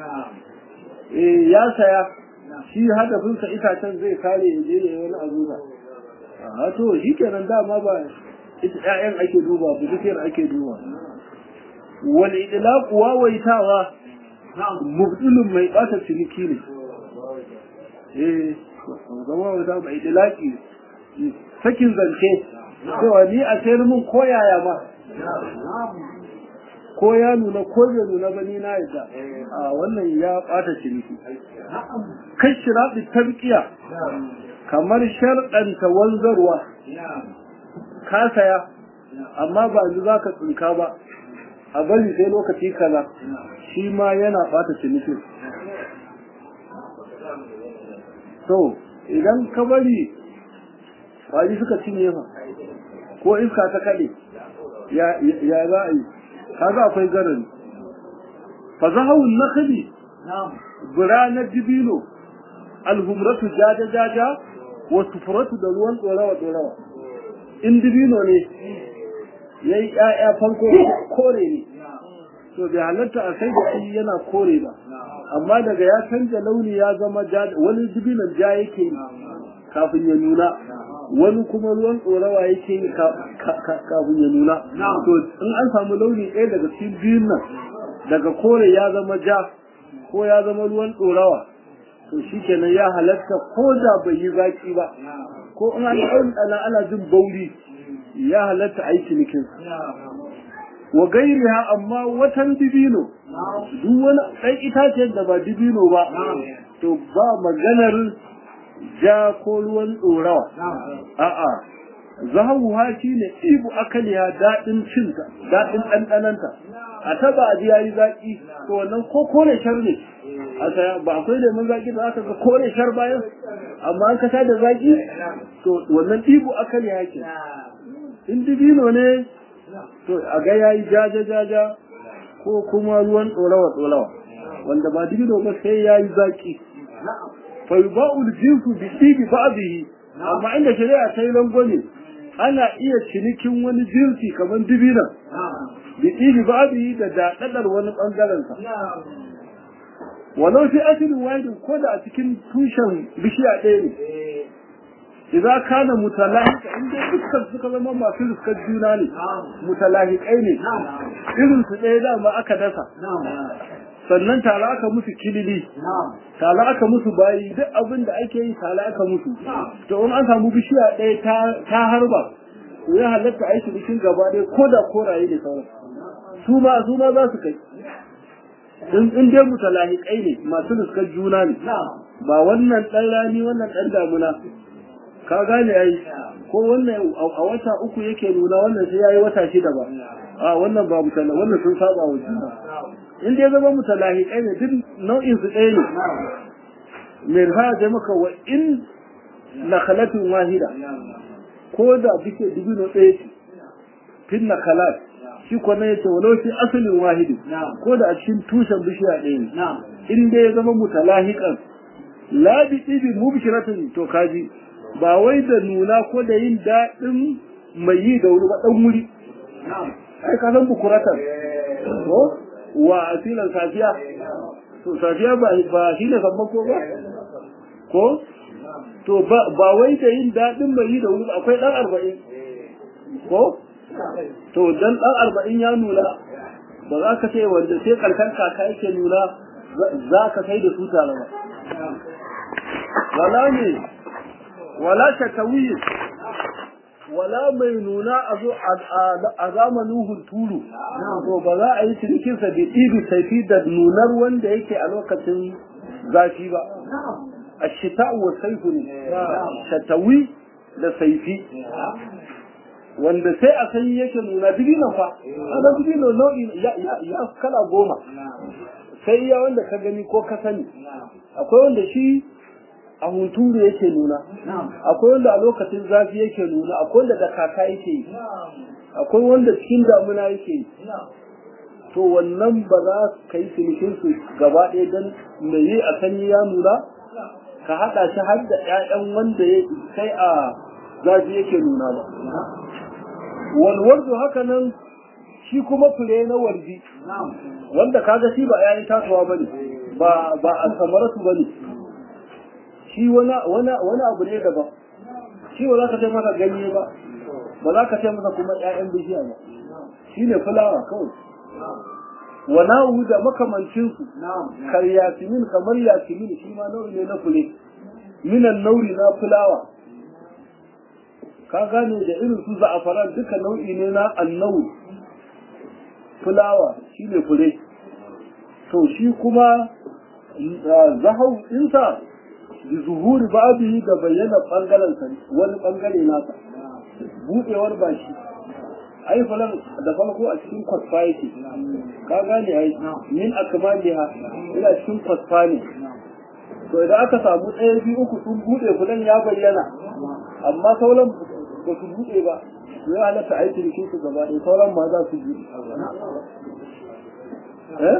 eh ya saya shi hadafinsa itacen zai kare ya je ya wani abu ba a to shi kenan dama ba ita ƴaƴan ake duba ba dukiyar ake duba wal idlaq wawaitawa mubtilun mai bata ciniki ne eh zama wata mai dilaki sakin zance cewa ni a sayar min ko yaya ma ko ya nuna ko bai nuna ba ni na yadda a wannan ya bata ciniki kai shiraɗi tarkiya kamar sharɗanta wanzarwa ka saya amma ba yanzu za ka tsinka ba a bari sai lokaci kaza shi ma yana bata ciniki to idan ka bari kwaji suka cinye fa ko iska ta kaɗe ya za a yi kaga akwai garari fa zahawun nakhli bura na dibino alhumratu jaja jaja wa sufratu da ruwan dorawa dorawa in dibino ne yayi ƴaƴa farko kore ne to bai halatta a sai da shi yana kore ba amma daga ya canja launi ya zama ja wani dibinon ja yake yi kafin ya nuna wani kuma ruwan tsorawa yake yi kafin ya nuna to in an samu launi ɗaya daga cikin biyun nan daga kore ya zama ja ko ya zama ruwan tsorawa to shi kenan ya halatta ko da bai yi zaki ba ko in an ɗan ana jin bauri ya halatta a yi cinikin wa gairiha amma watan dibino duk wani ɗan itacen da ba dibino ba to ba maganar ja ko ruwan ɗorawa a'a zahabuha shi ne ibu akaliya daɗin cinta daɗin ɗanɗananta a taba a ji yayi zaƙi to wannan ko kore shar ne a saya ba akwai lemun zaƙi da aka ga kore shar bayan amma an kasa da zaƙi to wannan ibu akaliya ke in dibino ne to a ga yayi jaja jaja ko kuma ruwan ɗorawa ɗorawa wanda ba dibino ba sai yayi zaƙi fa yuba'u al-jinsu bi tibi ba'dihi amma inda shari'a ta yi rangwame ana iya cinikin wani jinsi kamar dibina bi tibi ba'dihi da daɗaɗar wani ɓangaren sa walau fi asalin wahidin ko da a cikin tushen bishiya ɗaya ne idza kana mutalahika inda dukkan suka zama masu riskar juna ne mutalahikai ne irin su ɗaya dama aka dasa sannan tare aka musu kilili tare aka musu bayi duk abin da ake yi tare aka musu to in an samu bishiya ɗaya ta harba to ya halatta a yi cikin gaba ɗaya ko da koraye ne sauran su ma su ma za su kai in dai mutalahikai ne masu riskar juna ne ba wannan ɗan rani wannan ɗan damuna ka gane yayi ko wannan a wata uku yake nuna wannan sai yayi wata shida ba a wannan ba mutala wannan sun saba wa juna in dai zama mutalahiqai ne duk nau'in su ɗaya ne mai rifaya da maka wa in nakhalatun wahida ko da bike dubino ɗaya ce fin nakhalat shi ko ne yace walau shi asalin wahidi ko da a cikin tushen bishiya ɗaya ne in dai ya zama mutalahiqan la bi ibi mubshiratin to kaji ba wai da nuna ko da yin daɗin mai yi da wuri ba ɗan wuri ai ka san bukuratan ko wa asilan safiya to safiya ba ba shi ne sammako ba ko to ba wai da yin daɗin mai yi da wuri akwai ɗan arba'in ko to dan ɗan arba'in ya nuna ba za ka ce wanda sai ƙarshen kaka yake nuna za ka kai da su tare ba wala ne wala shakawi wala mai nuna a zo a zamanin hunturu to ba za a yi cinikinsa da ɗibi saifi da nunar wanda yake a lokacin zafi ba a shita wa saifu ne shatawi da saifi wanda sai a sanyi yake nuna dibino fa ana dibino nau'i ya kala goma sai ya wanda ka gani ko ka sani akwai wanda shi a hunturu yake nuna akwai wanda a lokacin zafi yake nuna akwai wanda da kaka yake yi akwai wanda cikin damuna yake yi to wannan ba za ka yi cinikin su gaba ɗaya don mai yi a sanyi ya nuna ka haɗa shi har da ƴaƴan wanda ya kai a zafi yake nuna ba walwardu haka nan shi kuma fure na wardi wanda kaga shi ba ƴaƴan tasowa bane ba ba a samaratu bane shi wani abu ne daban shi ba za ka ce masa ganye ba ba za ka ce masa kuma ƴaƴan bishiya ba shi ne fulawa kawai wa na'u da makamancinsu kar yasimin kamar yasimin shi ma nau'i ne na fule minan nauri na fulawa ka gane da irin su za'afaran duka nau'i ne na annauri fulawa shine fure to shi kuma zahau ɗinsa da zuhuri babu da bayyana ɓangaren wani ɓangare nasa buɗewar bashi ai falan da farko a cikin kwasfa yake ka gane ai min akmaliha ina cikin kwasfa ne to idan aka samu ɗaya biyu uku sun buɗe fulan ya bayyana amma sauran ba su buɗe ba ya halatta aiki da su gaba ɗaya sauran ma za su buɗe eh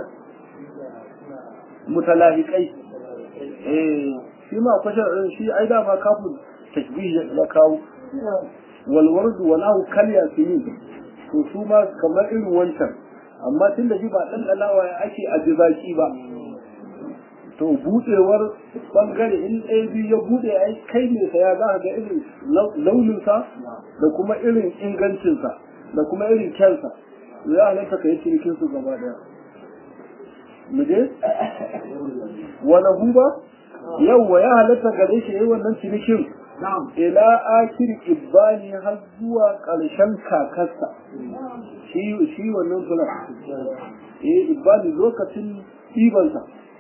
mutalahikai eh shi ma kwashar ɗin shi ai dama kafin tashbih ya kawo walwardu walahu kalya sinin to su ma kamar irin wancan amma tun da shi ba ɗanɗanawa ya ake a jibaki ba to buɗewar ɓangare in ɗaya biyu ya buɗe ai kai ne saya za ka ga irin launinsa da kuma irin ingancinsa da kuma irin kyansa ya halatta ka yi cinikin su gaba ɗaya mu je wani huba yawwa ya halatta gare shi yayi wannan cinikin ila akir ibani har zuwa ƙarshen kakarsa shi shi wannan fulan eh ibani lokacin ɗibansa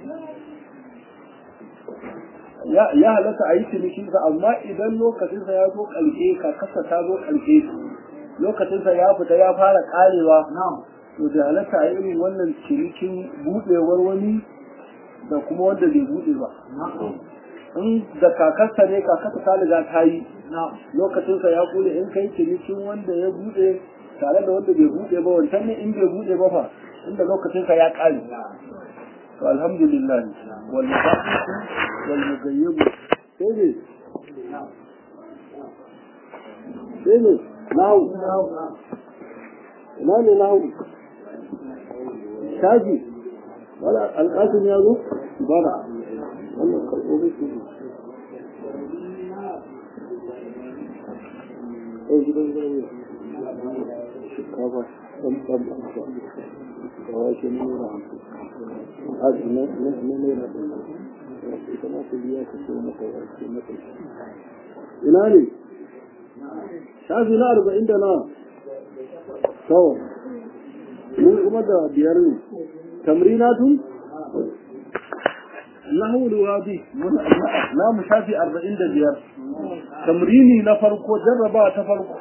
ya halatta a yi cinikinsa amma idan lokacinsa ya zo ƙarshe kakarsa ta zo ƙarshe lokacinsa ya fita ya fara ƙarewa to da halatta a irin wannan cinikin buɗewar wani da kuma wanda bai buɗe ba in da kakarsa ne kakarsa ta riga ta yi lokacinsa ya kule in kai cinikin wanda ya buɗe tare da wanda bai buɗe ba wancan ne in bai buɗe ba fa inda lokacinsa ya ƙare to alhamdulillah wal musafiku wal mugayyibu sai ne sai ne nahu ina ne nahu shaji wala alƙasin ya zo bara wannan karɓo su ne ɗau gidan gani shinkafa ɗan ɗan ɗan da wake nura hamsin aji na naira ɗan ita ma ta biya ka so maka wake maka ina ne shafi na arba'in da na kawai mun kuma da biyar ne tamrinatun nahwu alwadi na mu shafi 45 tamrini na farko jarraba ta farko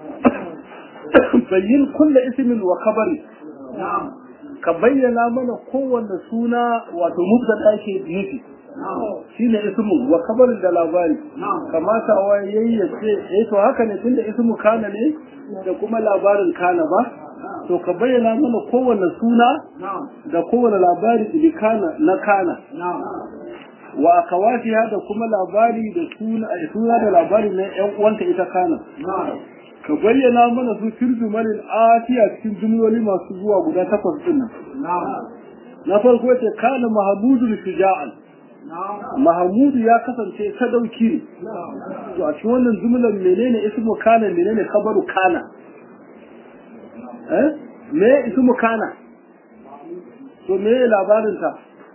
bayyin kullu ismin wa khabari ka bayyana mana kowanne suna wato mubtada ke nufi shine ismu wa khabarin da labari kamata wa yayyace eh to haka ne tunda ismu kana ne da kuma labarin kana ba to ka bayyana mana kowane suna da kowane labari da kana na kana wa akawatiha da kuma labari da suna suna da labari na yan uwanta ita kana ka bayyana mana su firzu malin atiya cikin jumloli masu zuwa guda takwas din nan na farko ce kana mahmudu shuja'an Mahamudu ya kasance sadauki ne. To a cikin wannan jumlar menene ismu kana menene khabaru kana? Eh? Me ismu kana? To me labarin ta?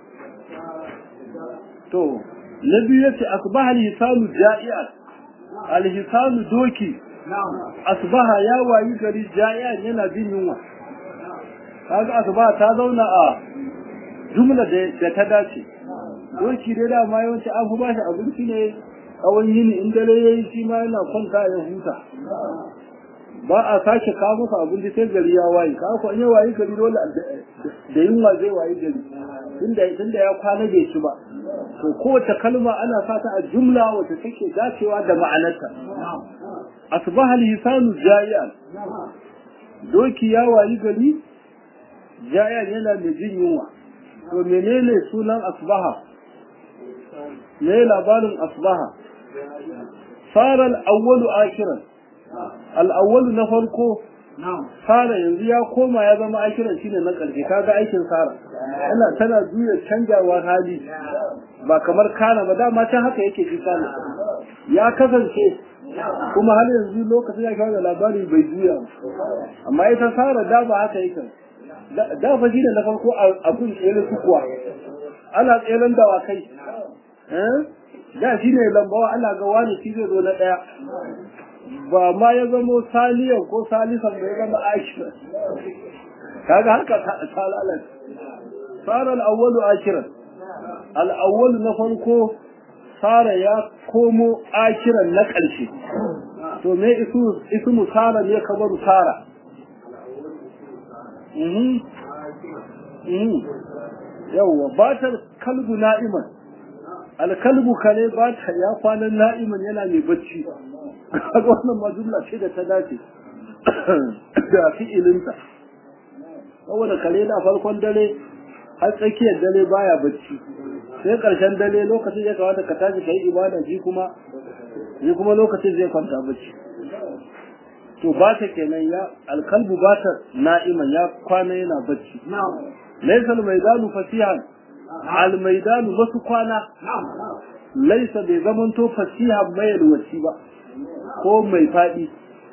To na biyu yace asbaha al-hisanu ja'ian. Al-hisanu doki. Asbaha ya wayi gari ja'ian yana jin yunwa. Kaga asbaha ta zauna a jumla da ta dace. doki dai dama yawanci an fi bashi abinci ne tsawon yini in dare yayi shi ma yana kwanta ya huta ba a sake kawo masa abinci sai gari ya waye ka ko in ya waye gari dole da yunwa zai waye gari tunda tunda ya kwana bai ci ba to kowace kalma ana sa ta a jumla wacce take dacewa da ma'anarta asbaha al-hisanu ja'ian doki ya wayi gari ja'ian yana da jin yunwa to menene sunan asbaha me labarin asbaha fara al'awwalu akiran al'awwalu na farko fara yanzu ya koma ya zama akiran shine na ƙarshe kaga aikin sara yana tana juya canjawar hali ba kamar kana ba dama can haka yake ji kana ya kasance kuma har yanzu lokacin ya kawo labari bai juya amma ita sara da ba haka yake da fa shi da na farko a kun tsere su kuwa ana tseren dawakai da shi ne lambawa ana ga wani shi zai zo na ɗaya ba ma ya zamo saliyan ko salisan da ya zama ashirin kaga haka ta lalace fara al'awwalu ashirin al'awwalu na farko fara ya komo ashirin na ƙarshe to me ismu sara ne kabaru sara yawwa batar kalbu na'iman alkalbu kare bata ya kwanan na'iman yana mai bacci kaga wannan majulla ce da ta dace da fi'ilinta saboda kare da farkon dare har tsakiyar dare baya bacci sai karshen dare lokacin ya kawata ka tashi kai ibada shi kuma shi kuma lokacin zai kwanta bacci to ba ta kenan ya alkalbu ba ta na'iman ya kwana yana bacci laysa almaidanu fasihan almaidanu masu kwana laysa bai zamanto fasihan mai yalwaci ba ko mai fadi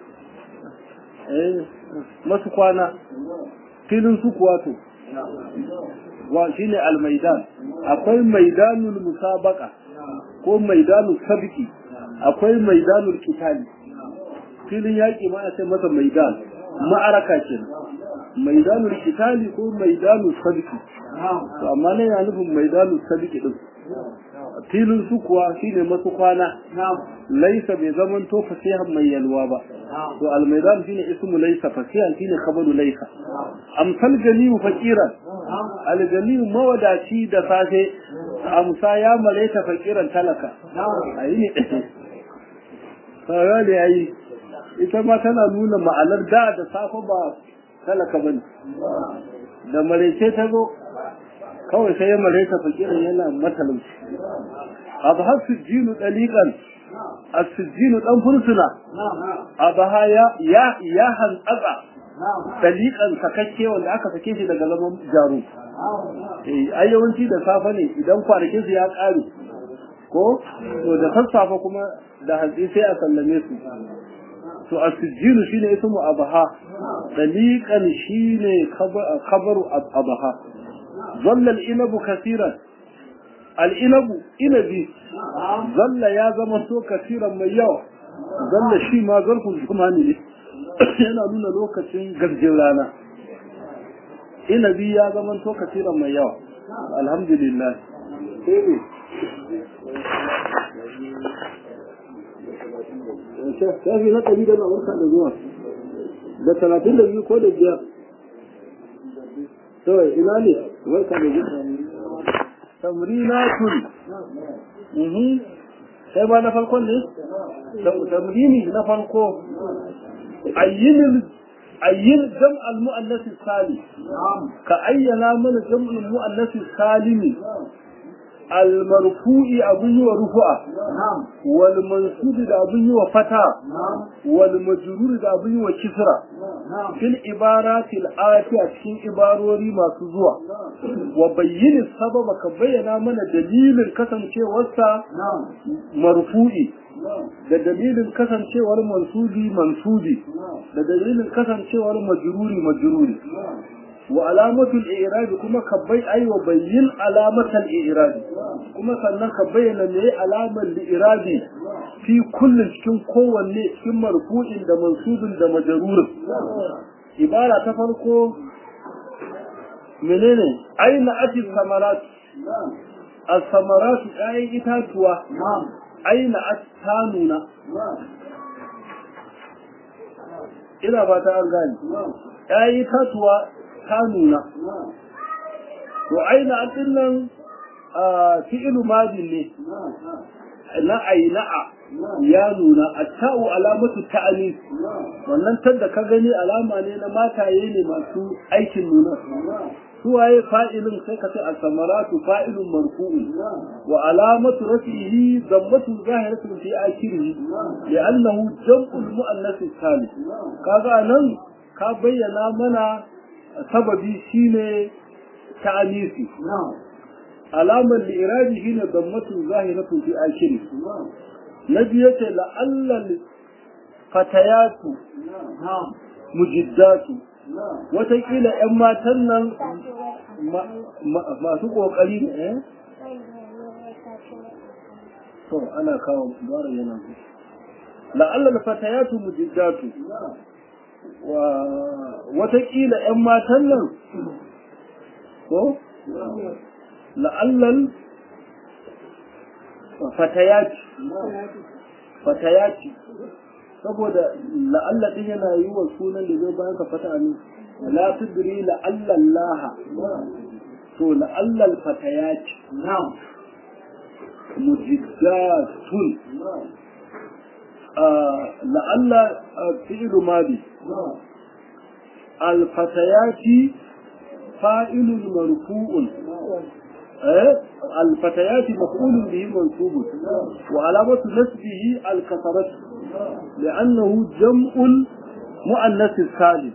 eh masu kwana filin su kuwa to wa shine almaidan akwai maidanul musabaka ko maidanul sabiki akwai maidanul kitali filin yaƙi ma a ce masa maidan ma'araka ke maidanul kitali ko maidanul sabiki to amma ne yana nufin maidanul sabiki din filin su kuwa shine masu kwana laisa bai zaman to fasihan mai yalwa ba to almaidan shine ismu laisa fasihan shine khabaru laisa amsal ganiyu faqiran alganiyu mawadaci da safe amsa ya malaita faqiran talaka ayi ne kaga da yayi ita ma tana nuna ma'anar da da safe ba talaka bane da marece ta zo kawai sai ya mareta fakirin yana matalauci abu har sujjinu dalikan as-sujjinu dan fursuna abaha ya ya ya hantsatsa dalikan sakakke wanda aka sake shi daga zaman jaru eh ai yawanci da safe ne idan kwanakin su ya kare ko to da sassafe kuma da hantsi sai a sallame su to as-sujjinu shine ismu abaha dalikan shine khabaru abaha ظل الإنب كثيرا الإنب إنبي ظل يا زمسو كثيرا من يوم ظل شي ما ظرف زماني ne yana nuna lokacin garjin rana inabi ya zama to kasiran mai yawa alhamdulillah shafi na ɗari da na da zuwa da talatin da biyu ko da biyar to ina ne barka da zuwa tamrinatun mhm sai ba na farkon ne tamrini na farko ayyin ayyin jam al muannas salim ka ayyana mana jam al muannas salimi al marfu'i abun yi wa rufu'a wal mansub da abun yi wa fata wal majrur da abun yi wa kisra fil ibaratil ati a cikin ibarori masu zuwa wa bayyin sababa ka bayyana mana dalilin kasancewarsa marfu'i da dalilin kasancewar mansubi mansubi da dalilin kasancewar majruri majruri wa alamatul i'rab kuma ka bai ai wa bayyin alamatul i'rab kuma sannan ka bayyana me alamar li'irabi fi kullun cikin kowanne cikin marfu'in da mansubin da majrurin ibara ta farko menene aina ati samarat as-samarat ayin itatuwa aina at-tanuna ina ba ta an gani ayin itatuwa ta nuna to aina atin nan fi'lu madin ne na aina'a ya nuna atta'u alamatu ta'anis wannan tanda ka gani alama ne na mataye ne masu aikin nuna suwaye fa'ilin sai ka ce al-samaratu fa'ilun marfu'un wa alamatu rafihi dammatu zahiratun fi akhirih li'annahu jam'ul muannath salim kaga nan ka bayyana mana sababi shine ta'anisi alamar li'irabi shine dammatu zahiratun fi akhirih nabi yace la'allal fatayatu mujiddatu watakila 'yan matan nan masu ƙoƙari ne to ana kawo bara yana la'alla fatayatu mujiddatu wa watakila ƴan matan nan ko la'allal fatayati fatayati saboda la'alla din yana yi wa sunan da zai bayan ka fata ne la tudri la'alla Allah to la'alla fatayati na'am mujiddatun la'alla fi'lu madi al-fatayati fa'ilun marfu'un الفتيات مفعول به منصوب وعلامة نسبه الكسرة لأنه جمع مؤنث السالم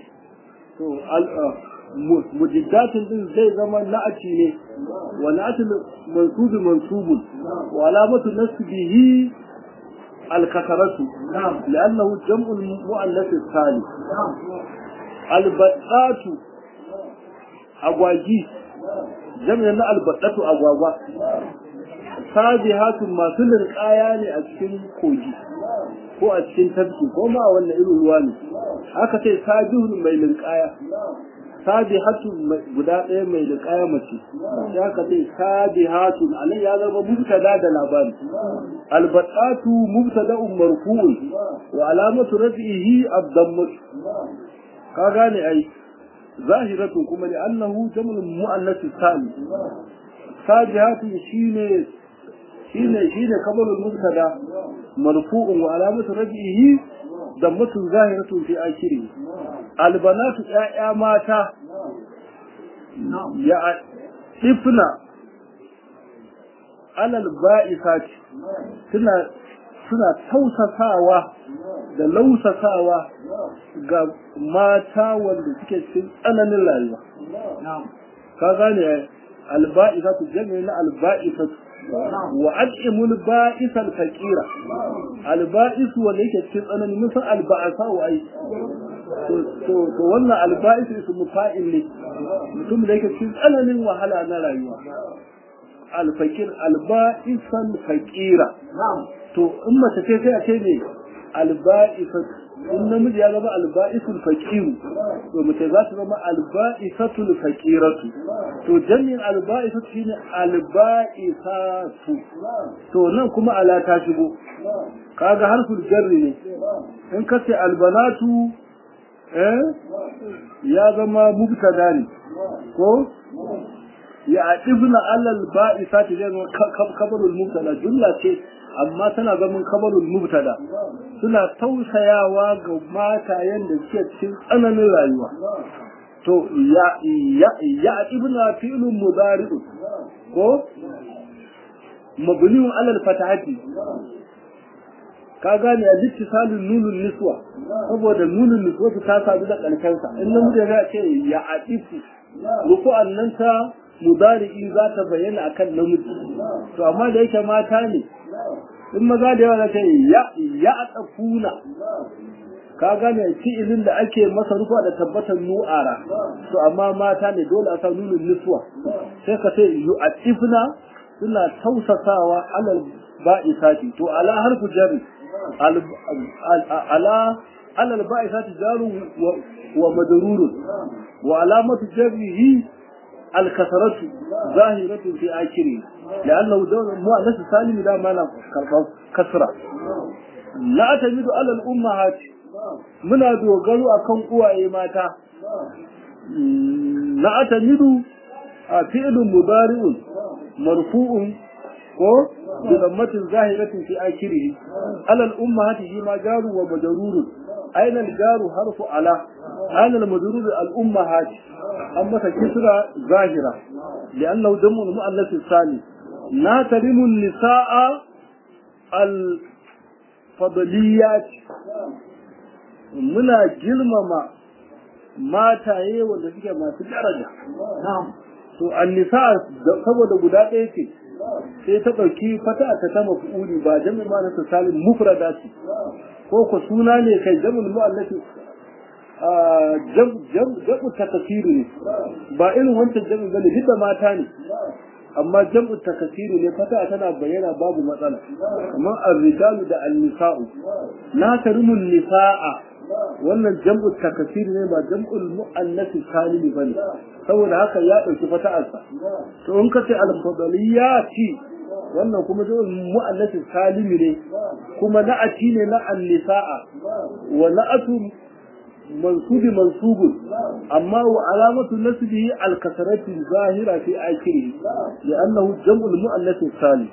مجدات din zai zama na'ati ne wa na'ati mansub mansub wa alamatu nasbihi al-kasaratu li'annahu jam'u mu'annath salim al-battatu agwagi jami'an na albaɗatu agwagwa sabihatun masu linƙaya ne a cikin kogi ko a cikin tafki ko ma wannan irin ruwa ne aka ce sabihun mai linƙaya sabihatun guda ɗaya mai linƙaya mace sai aka ce sabihatun alai ya zama mubtada da labari albaɗatu mubtada'un marfu'un wa alamatu rafihi ad-dammatu ka gane ai ظاهرة كما لأنه جمل مؤنث الثاني فاجهات شين شين شين قبل المبتدا مرفوع وعلامة رجعه ضمة ظاهرة في آخره البنات يا ماتا يا طفنا على البائسات سنة suna tausasawa da lausasawa ga mata wanda suke cikin tsananin rayuwa. Ka gane alba'isatu jami'in na alba'isatu wa ad'imul ba'isal faqira alba'isu wanda yake cikin tsanani mun san alba'asa wa ai to to wannan alba'isu ismu fa'il ne mutum da yake cikin tsananin wahala na rayuwa alfakir alba'isal faqira to in mace ce sai a ce ne alba'isatu in namiji ya zama alba'isul faqiru to mace za ta zama alba'isatul faqiratu to jami'in alba'isatu shine alba'isatu to nan kuma ala ta shigo kaga harful jarri ne in ka ce albanatu eh ya zama mubtada ne ko ya adibna alal ba'isati zai zama kabarul mubtada jumla ce amma tana zaman kabarul mubtada suna tausayawa ga matayen da suke cikin tsananin rayuwa to ya ya ya ibna fi'lun mudari'u ko mabniun alal fatahati ka gane a littisalin nunun niswa saboda nunun niswa ta sadu da ƙarshensa in namiji ya ce ya adifu rufu'an nan ta mudari'i za ta bayyana akan namiji to amma da yake mata ne in maza da yawa za ta yi ya ya tsafuna ka gane fi'ilin da ake masa rufa da tabbatar nu'ara to amma mata ne dole a sa nunin niswa sai ka ce yu'atifna suna tausasawa alal ba'isati to ala harfu jari ala alal ba'isati jaru wa majrurun wa alamatu jarrihi الكسرة ظاهرة في آخره لأنه دون مؤنث سالم لا معنى كسرة لا تجد على الأمهات من دوغلو أكون قوى ماتا لا تجد فعل مضارع مرفوع بضمة ظاهرة في آخره على الأمهات فيما جار ومجرور أين الجار حرف على أين المجرور الأمهات أما كسرة ظاهرة لأنه دم المؤنث الثاني لا ترم النساء الفضليات muna girmama mataye wanda suke masu daraja to annisa saboda guda ɗaya ce sai ta ɗauki fata ta ta mafi'uli ba jami'in ma na salim mufrada ce ko ku suna ne kai jami'in mu'allati jamu ta kasiru ne ba irin wancan jami'in bane duk da mata ne amma jam'u takasiri ne fata tana bayyana babu matsala kamar ar-rijalu da an-nisa'u la tarimul nisa'a wannan jam'u takasiri ne ba jam'ul mu'annas salim bane saboda haka ya dauki fata'arsa to in ka ce al-fadliyati wannan kuma jam'ul mu'annas salim ne kuma na'ati ne na an-nisa'a wa na'atu منصوب منصوب أما وعلامة نسبه الكسرة الظاهرة في آخره لأنه جمع المؤنث الثاني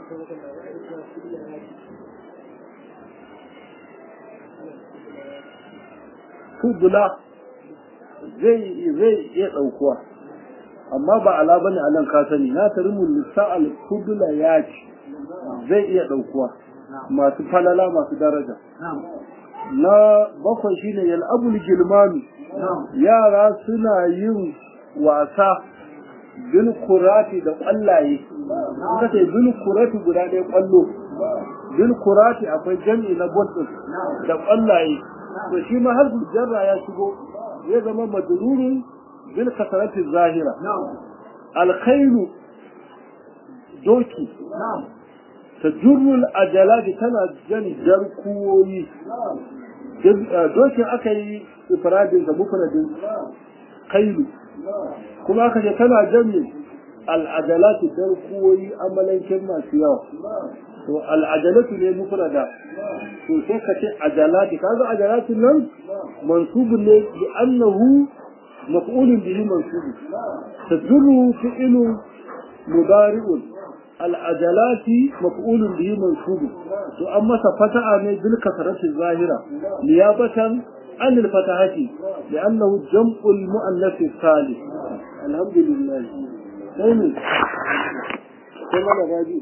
fudula zai zai iya ɗaukuwa amma ba ala bane a nan ka sani na tarimu nisa'al fudula ya ci zai iya ɗaukuwa masu falala masu daraja na bakwai shine yal'abul gilmanu yara suna yin wasa bil kurati da kwallaye suka ce bil kurati guda ɗaya kwallo bil kurati akwai jami'i na bottin da kwallaye to shi ma har jarra ya shigo ya zama madrurun bil kasarati zahira alkhairu doki تجر الأجلات تنا جن جركوي dokin aka yi ifradin da mufradin kailu kuma aka ce tana janne al'ajalatu darkuwoyi amalankin masu yawa to al'ajalatu ne mufrada to sai ka ce ajalati kaga ajalatu nan mansubun ne bi annahu maf'ulun bihi mansubun tadurru fi'lu mudari'un العجلات مفعول به منصوب واما فتح من بالكسرة الظاهرة نيابة عن الفتحة لأنه جمع المؤنث الثالث الحمد لله ثاني كما نراجي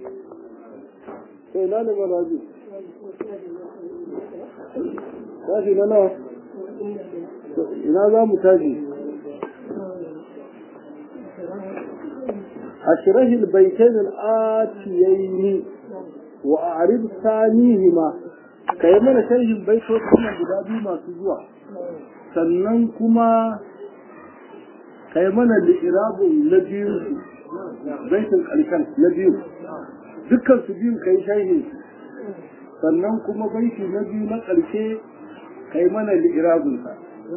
sai na ne maraji tashi na nawa ina za mu tashi أشره البيتين الآتيين وأعرض ثانيهما كيما شره البيت وكما بدابي ما سجوا sannan kuma kai mana li'irabun na biyu baitin ƙarshen na biyu dukkan su biyu kai sharhi sannan kuma baiti na biyu na ƙarshe kai mana li'irabunsa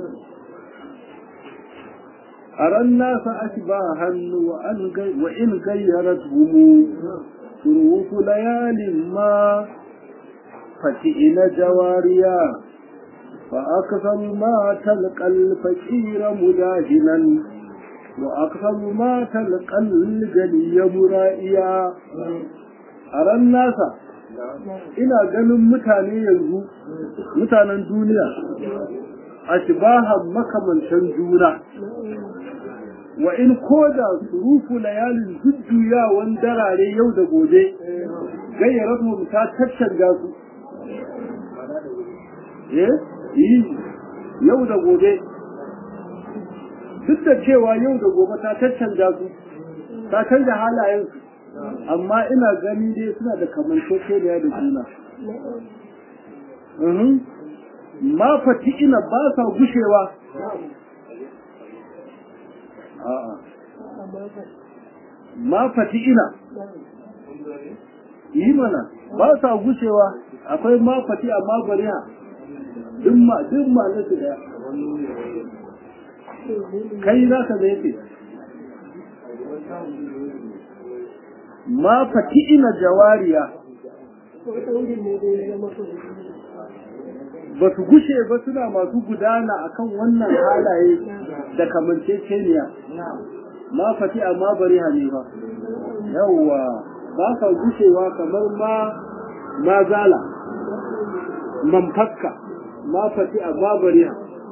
أرى الناس أشباها وإن غيرتهم شروط ليال ما فتئن جواريا فأكثر ما تلقى الفقير مداهنا وأكثر ما تلقى الجلي مرائيا أرى الناس ina ganin mutane yanzu mutanen duniya ashbahan makamantan juna wa in koda surufu layalin jujjuyawan darare yau da gobe gayyaratu ta tattanga su eh yi yau da gobe duk da cewa yau da gobe ta tattanga su ta canza halayen su amma ina gani dai suna da kamanceceniya da juna ma fati ina ba sa gushewa ma fati ina yi mana ba sa gushewa akwai ma fati amma bariya duk ma duk ma na su daya kai za ka zai ce ma fati ina jawariya ba su gushe ba suna masu gudana akan wannan halaye da kamanceceniya ma fati amma bari hane ba yawwa ba sa gushewa kamar ma ma zala man fakka ma fati amma bari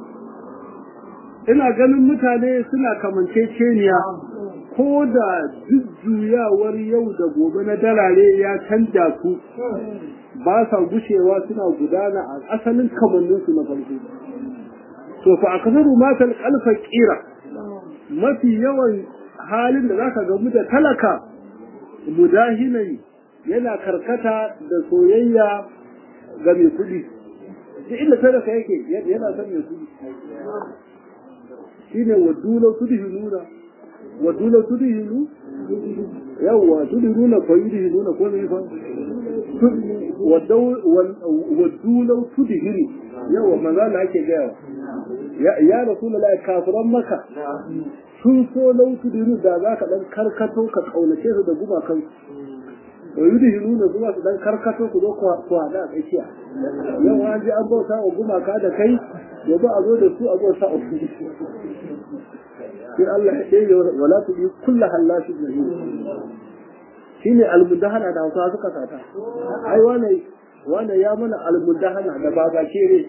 ina ganin mutane suna kamanceceniya ko da jujjuyawar yau da gobe na dalare ya canja su ba sa gushewa suna gudana a asalin kamanninsu na farko to fa akasaru matal kalfa kira mafi yawan halin da zaka gamu da talaka mudahinai yana karkata da soyayya ga mai kudi duk inda talaka yake yana son mai kudi shine wadula kudi nuna wa dula tudhinu yawa tudhinu fa yudhinu ko ne fa wa dula tudhinu yawa manzo Allah yake gaya ya ya rasulullahi kafiran maka sun so lau tudhinu da zaka dan karkato ka kaunace su da gumakan wa yudhinu na zuwa su dan karkato ku zo ku hada a tsakiya yau an ji an bauta wa gumaka da kai yanzu a zo da su a bauta a su sai Allah ya ɗaya wala tu bi kullu hallashi mahin shine almudahana da Hausa suka sata ai wane wane ya mana almudahana da baba kere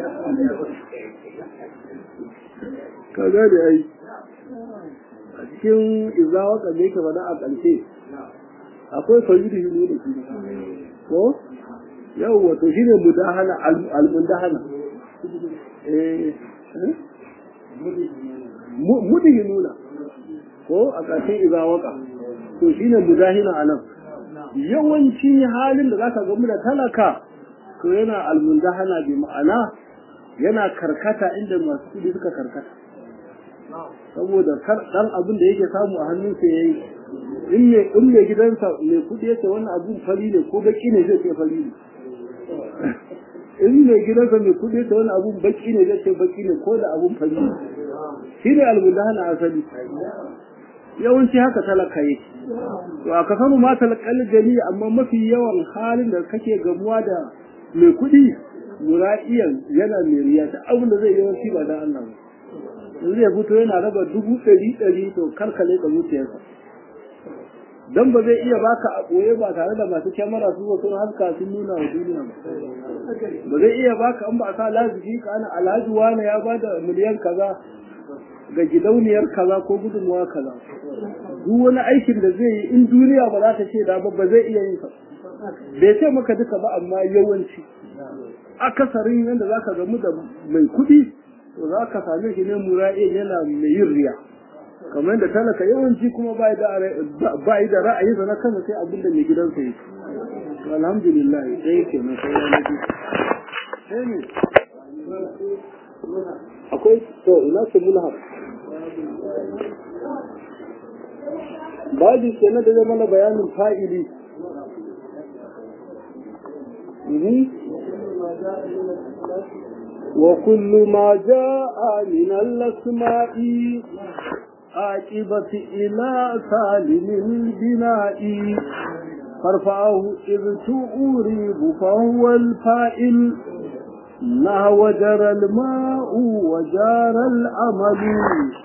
ka gane ai a cikin izawa kan yake faɗa a ƙarshe akwai fayyidi hilu da shi ko yawwa to shine mudahana almudahana eh mudihinuna ko a ƙarshen izawaka to shine mudahina anan yawanci halin da zaka ga mu da talaka to yana almundahana bi ma'ana yana karkata inda masu kudi suka karkata saboda kar dan abin da yake samu a hannunsa yayi in me in me gidansa mai kudi yake wannan abun fari ne ko baki ne zai ce fari ne in mai gidansa mai kudi yake wannan abun baki ne zai ce baki ne ko da abun fari ne shi ne almundahana asali yawanci haka talaka yake to a ka samu ma talakal gani amma mafi yawan halin da kake gamuwa da mai kuɗi mura'iyan yana mai riya ta abin da zai yawanci ba dan Allah ba zai fito yana raba dubu ɗari ɗari to karkale da zuciyarsa dan ba zai iya baka a ɓoye ba tare da masu kyamara su zo sun haska sun nuna wa duniya ba ba zai iya baka an ba a sa lazifi ka ana alhaji wani ya bada miliyan kaza ga gidauniyar kaza ko gudunmuwa kaza duk wani aikin da zai yi in duniya ba za ta ce da ba ba zai iya yin sa bai ce maka duka ba amma yawanci akasarin yadda za ka gamu da mai kuɗi to za ka same shi ne mura'in yana mai yin riya kamar da talaka yawanci kuma ba yi da ra'ayinsa na kansa sai abin da mai gidansa yi alhamdulillah ɗaya ke na sai ya sai ne akwai to ina ce mulhar babu ke na da zama na bayanin fa'ili وكل ما جاء من الأسماء عاقبة إلى سالم البناء فارفعه إذ تؤريب فهو الفائل نهو جرى الماء وجار الأمل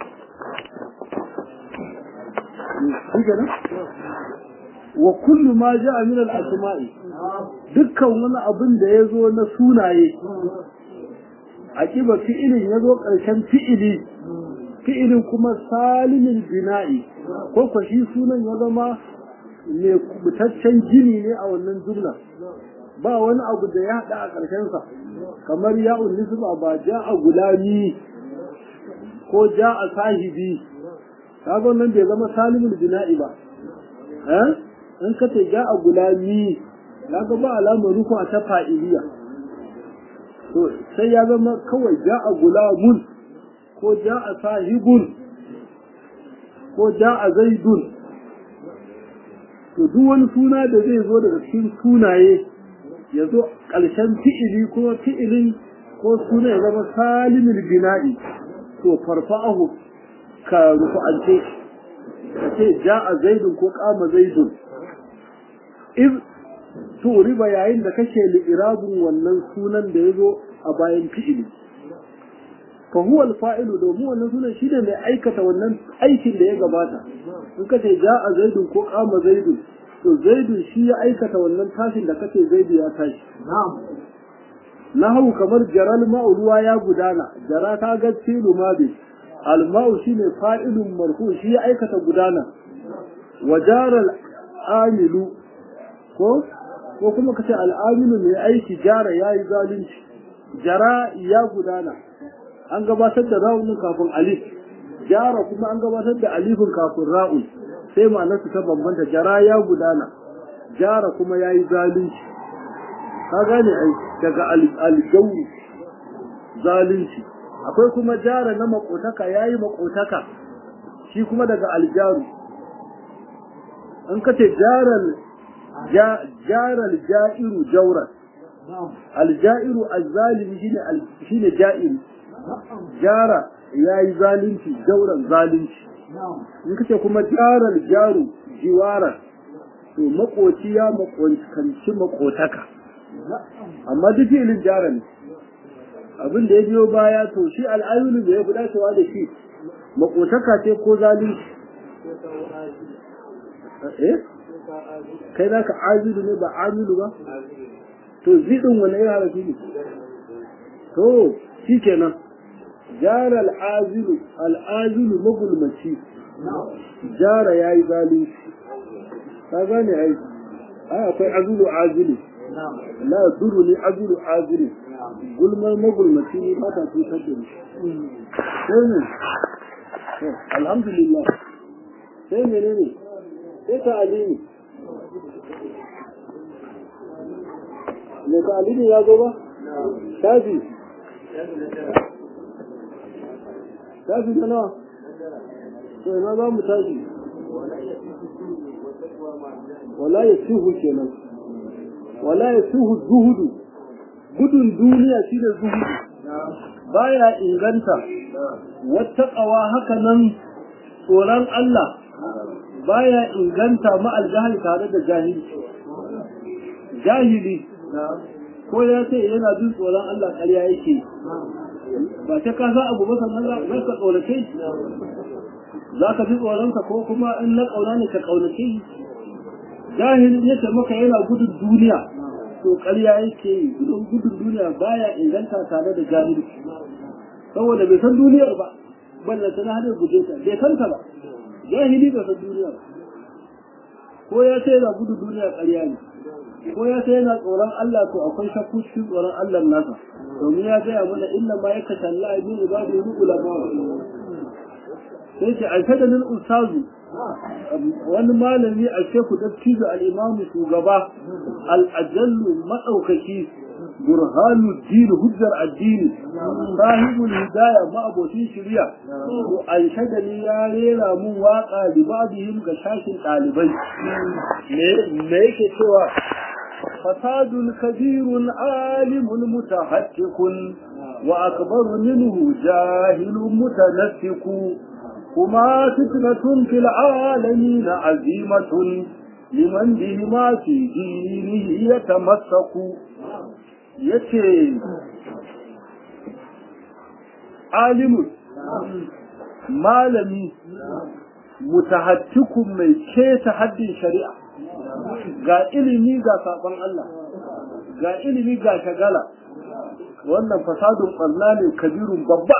وكل ما جاء من الأسماء dukkan wani abin da ya zo na sunaye a kiba fi'ilin ya zo ƙarshen fi'ili fi'ilin kuma salimin bina'i ko kwa shi sunan ya zama mai kubutaccen gini ne a wannan jumla ba wani abu da ya haɗa a ƙarshensa kamar ya'un nisba ba ja a gulami ko ja a sahibi kaga wannan bai zama salimin bina'i ba eh in ka ce ja a gulami kaga ba alamar ruku a ta fa'iliya to sai ya zama kawai ja a gulamun ko ja a sahibun ko ja a zaidun to duk wani suna da zai zo daga cikin sunaye ya zo ƙarshen fi'ili ko fi'ilin ko suna ya zama salimin bina'i to farfa'ahu ka rufu'ance ka ce ja a zaidun ko kama zaidun iz to riba yayin da kake li'irabun wannan sunan da ya zo a bayan fi'ili fa huwa al-fa'ilu domin wannan sunan shi ne mai aikata wannan aikin da ya gabata in ka ce ja'a zaidun ko qama zaidun to zaidun shi ya aikata wannan tashin da kace zaidu ya tashi na'am nahu kamar jaral ma'u ruwa ya gudana jara ta ga tilu mabi al-ma'u shine fa'ilun marfu shi ya aikata gudana wa jaral amilu ko ko kuma kace al'aminu mai aiki jara yayi zalunci jara ya gudana an gabatar da ra'un kafin alif jara kuma an gabatar da alifin kafin ra'un sai ma'anar ta bambanta jara ya gudana jara kuma yayi zalunci ka gane ai daga aljawi zalunci akwai kuma jara na makotaka yayi makotaka shi kuma daga aljaru an kace jaral jaral ja'iru jauran aljairu azzalimi shine shine ja'iru jara yayi zalunci jauran zalunci in kace kuma jaral jaru jiwaran to makoci ya makonci makotaka amma duk ilin jara ne abin da ya biyo baya to shi al'ayulu da ya fi dacewa da shi makotaka ce ko zalunci eh kai za ka azilu ne ba amilu ba to zidin wani ya harafi ne to shi kenan jara al'azilu al'azilu magulmaci jara ya yi zalunci ka gane ai ai akwai azulu azilu la duru ne azulu azilu gulmar magulmaci ne ba ta cutar da ni sai ne alhamdulillah sai menene sai ta alimi mai ta alimi ya zo ba shafi shafi na nawa sai na za mu tashi wala ya suhu kenan wala ya suhu zuhudu gudun duniya shi da zuhudu baya inganta wata ƙawa haka nan tsoron Allah baya inganta ma'al jahil tare da jahili jahili ko ya ce yana jin tsoron Allah ƙarya yake ba ta ka za abu ba sannan za ka tsorace za ka ji tsoronka ko kuma in na ƙauna ne ka ƙaunace jahilin ya ce maka yana gudun duniya to ƙarya yake yi gudun gudun duniya baya inganta tare da jahilci saboda bai san duniyar ba balla ta hadar guje ta bai san ta ba jahili bai san duniyar ko ya ce yana gudun duniya ƙarya ne ko ya ce yana tsoron Allah to akwai shakku cikin tsoron Allah nasa domin ya gaya mana inna ma yaka talla min ibadi ulama sai ce alfadanin ustazu wani malami a sheku dattijo al'imamu shugaba al'ajallu maɗaukaki burhanu dini hujjar addini sahibul hidaya ma'abocin shirya to an shagali ya rera mun waka libadihim ga shashin ɗalibai me yake cewa fasadun kabirun alimun mutahaddiqun wa akbaru minhu jahilun mutanaffiku هما فتنة في العالمين عزيمة لمن بهما في دينه يتمسك يتي عالم malami mutahattikun mai keta haddin shari'a ga ilimi ga saɓon Allah ga ilimi ga shagala wannan fasadun ɓarna ne kabirun babba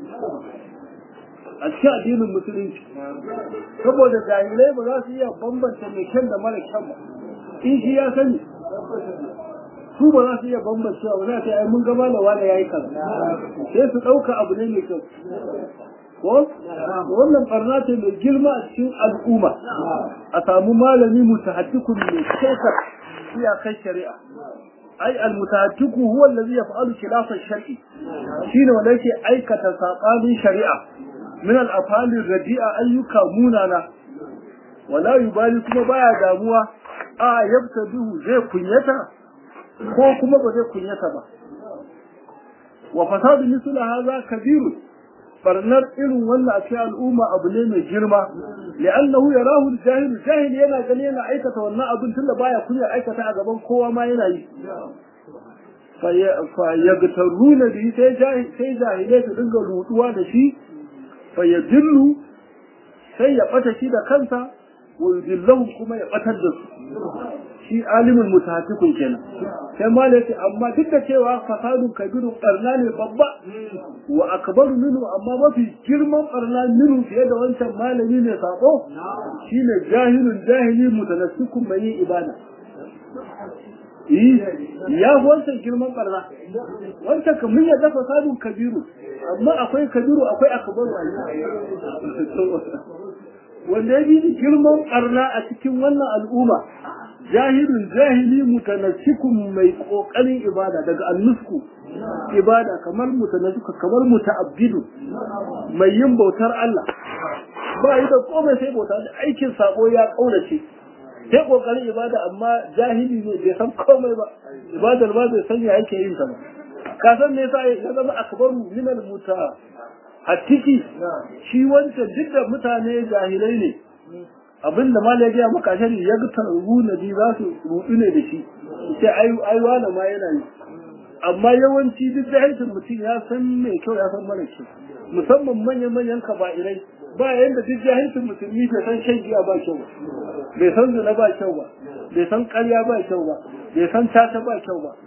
a cikin addinin musulunci saboda jahilai ba za su iya bambanta mai kyan da mara kyan ba in shi ya sani su ba za su iya bambanta ba za su yi mun gaba da wani ya yi kaza sai su ɗauka abu ne mai kyau ko wannan barna ce mai girma a cikin al'umma a samu malami mutahaddikun mai shekar iyakar shari'a ai almutahaddiku huwa allazi yaf'alu khilafa shar'i shine wanda yake aikata sabanin shari'a min al-afali radi'a ayyuka munana wala yubali kuma baya damuwa a yabtadu zai kunyata ko kuma ba zai kunyata ba wa fasadu misla hadha kabirun barnar irin wannan a cikin al'umma abu ne mai girma li'annahu yarahu al-jahil jahil yana gani yana aikata wannan abin tunda baya kunya aikata a gaban kowa ma yana yi fa yagtaruna bi sai sai jahilai su dinga ruduwa da shi fa yadillu sai ya bata shi da kansa wa yudillahu kuma ya batar da su shi alimin mutahatikun kenan sai ma da amma duk da cewa fasadun kabirun barna ne babba wa akbaru minhu amma mafi girman barna minhu fiye da wancan malami ne sako shine jahilun jahili mutanassikun mai yin ibada ya fi wancan girman barna wancan kamar ya dafa fasadun kabiru amma akwai kabiru akwai akbaru wanda ya bi girman barna a cikin wannan al'umma jahilun jahili mutanassikun mai kokarin ibada daga annusku ibada kamar mutanassika kamar muta'abbidu mai yin bautar Allah ba yi da komai sai bauta da aikin sabo ya kaurace sai kokarin ibada amma jahili ne bai san komai ba ibadar ba bai san ya yake yin ta ba ka san me yasa ya zama akbaru min al muta hatiki shi wancan duk da mutane jahilai ne abinda ma ya gaya maka shari ya ga taru na bi za su rudu ne da shi sai ai ai wala ma yana yi amma yawanci duk jahilcin mutum ya san mai kyau ya san mara kyau musamman manyan manyan kaba'irai ba yanda duk jahilcin musulmi bai san shan giya ba kyau ba bai san zina ba kyau ba bai san ƙarya ba kyau ba bai san tata ba kyau ba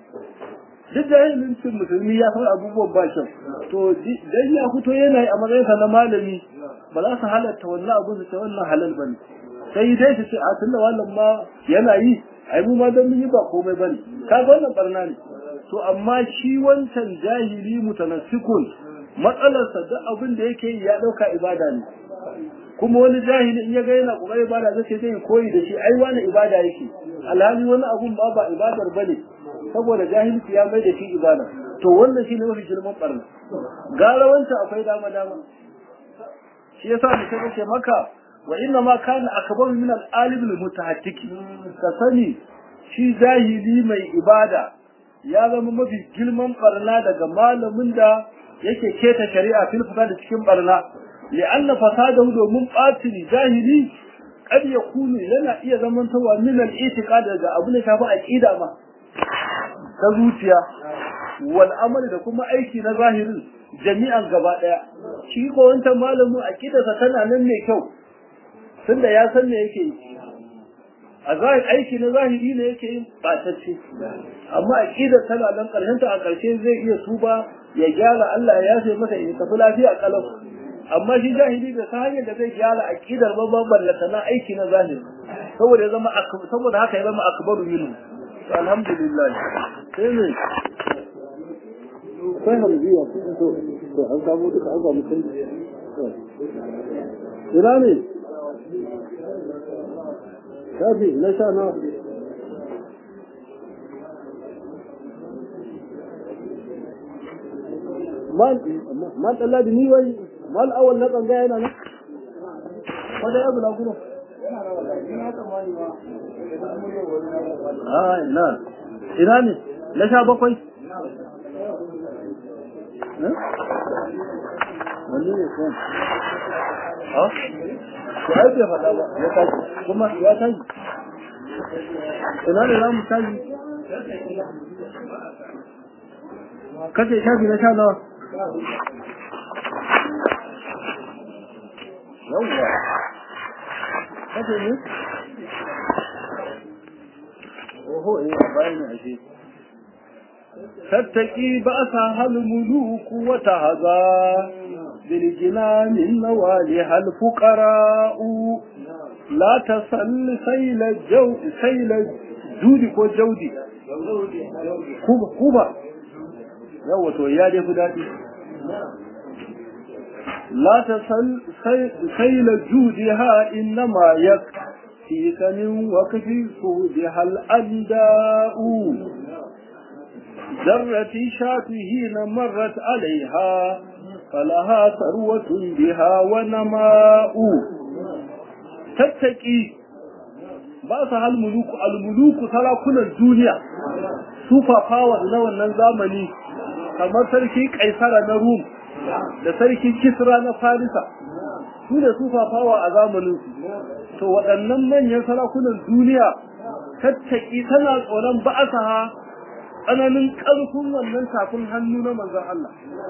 duk jahilcin musulmi ya san abubuwan ba kyau to dan ya fito yana yi a matsayinsa na malami ba za su halatta wannan abu su ce wannan halal bane sai dai su ce a tunda wannan ma yana yi ai mu ma dan mun yi ba komai bane kaga wannan barna ne to amma shi wancan jahili mutanassikun matsalarsa duk abin da yake yi ya dauka ibada ne kuma wani jahili in ya ga yana kokarin ibada zai ce zai koyi da shi ai wani ibada yake alhali wani abun ba ba ibadar bane saboda jahilci ya mai da shi ibada to wannan shine mafi girman barna gara wancan akwai dama dama shi yasa mutum yake maka wa inna ma kana akbar min al-alim al-mutahattiki ka sani shi jahili mai ibada ya zama mafi girman barna daga malamin da yake keta shari'a fil fasad cikin barna li'anna fasadahu domin batin jahili kad yakunu yana iya zamantawa min al-i'tiqad daga abu ne shafi aqida ma ta zuciya wal amali da kuma aiki na zahirin jami'an gaba daya shi ko wancan malamin aqidarsa tana nan ne kyau tunda ya san me yake yi a zahiri aiki na zahiri ne yake yin batacce amma aqidar tana nan karshen ta a karshe zai iya tuba ya gyara Allah ya yafe masa ya tafi lafiya kalau amma shi jahili da ta hanyar da zai gyara aqidar babban ballata na aiki na zahiri saboda ya zama saboda haka ya zama akbaru minhu alhamdulillah sai ne sai hamziya to to an samu duka an samu kai ina ne shafi na sha na man tsalla da ni wai mal awal na tsanga yana nan wanda ya bula kuma a ina ina ne na sha bakwai wani ne kwan ha to ai bai faɗa ba ya tashi kuma ya tashi ina ne za mu tashi kace shafi na sha nawa yawwa kace ne oho eh bayan ne ashe تتقي بأسها الملوك وتهذا بالجنان النوالها الفقراء لا تسل سيل الجو سيل جودي كو جودي كوبا كوبا yawa to ya dai fi daɗi la ta saila judiha innama yak fi kanin wa kafi su bi hal anda'u ذرة شاة حين مرت عليها فلها ثروة بها ونماء تتكي باسها الملوك الملوك سلاكنا الدنيا سوفا فاور نوان زامني kamar sarki kaisara na rum da sarki kisra na farisa su da su fafawa a zamanin to waɗannan manyan sarakunan duniya tattaki tana tsoron ba'asaha tsananin ƙarfin wannan tafin hannu na manzon Allah.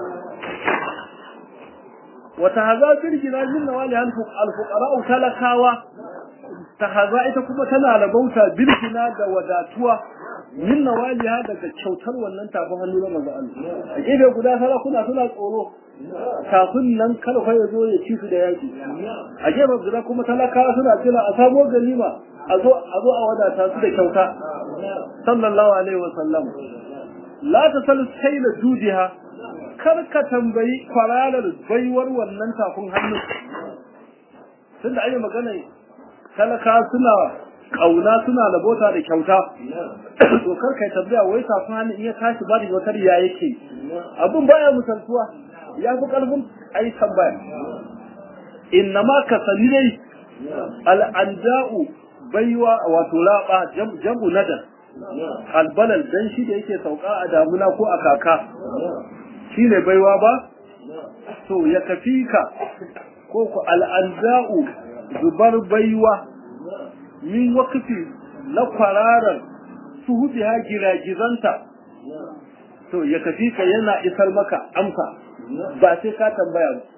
Wata haza firgina min na wali alfuƙara'u talakawa, ta haza ita kuma tana rabauta birgina da wadatuwa min na wali daga kyautar wannan tafin hannu na manzon Allah. A gefe guda sarakuna suna tsoro, kafin nan karfa ya zo ya ci su da yaƙi. A gefe guda kuma talakawa suna jira a samo ganima a zo a wadata su da kyauta. sallallahu alaihi wa sallam la tasal sayla judiha kar ka tambayi kwararar baiwar wannan tafin hannu tunda ayi magana talaka suna kauna suna labota da kyauta to kar kai tambaya wai tafin hannu in ya tashi ba da wata ya yake abun baya misaltuwa ya fi karfin ayi tambaya innama ka sani dai al'anda'u baiwa wato raba jam'u nadar albalal dan shi da yake sauka a damuna ko a kaka shine baiwa ba to ya kafi ka ko ku al'anda'u zubar baiwa min wakati na kwararar su hudu ha giragizanta to ya kafi ka yana isar maka amsa ba sai ka tambaya ba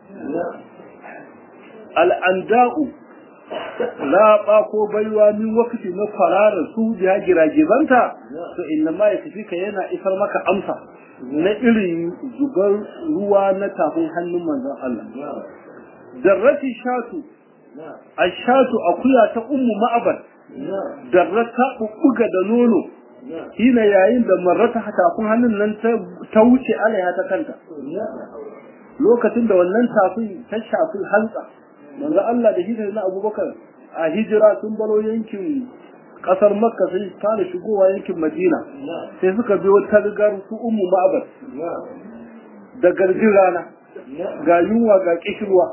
al'anda'u laɓa ko baiwa min wakati na kwararar su hudu ha giragizanta to inna ma ya kafi ka yana isar maka amsa na irin zubar ruwa na tafin hannun manzon Allah darrati shatu ashatu akuya ta ummu ma'abar darrata bubbuga da nono hina yayin da marrata tafin hannun nan ta wuce alaya ta kanta lokacin da wannan tafin ta shafi hantsa manzo Allah da hijira na Abubakar a hijira sun baro yankin kasar Makka sai fara shigowa yankin Madina sai suka biyo ta rigar su ummu ma'abar da garjin rana ga yunwa ga kishirwa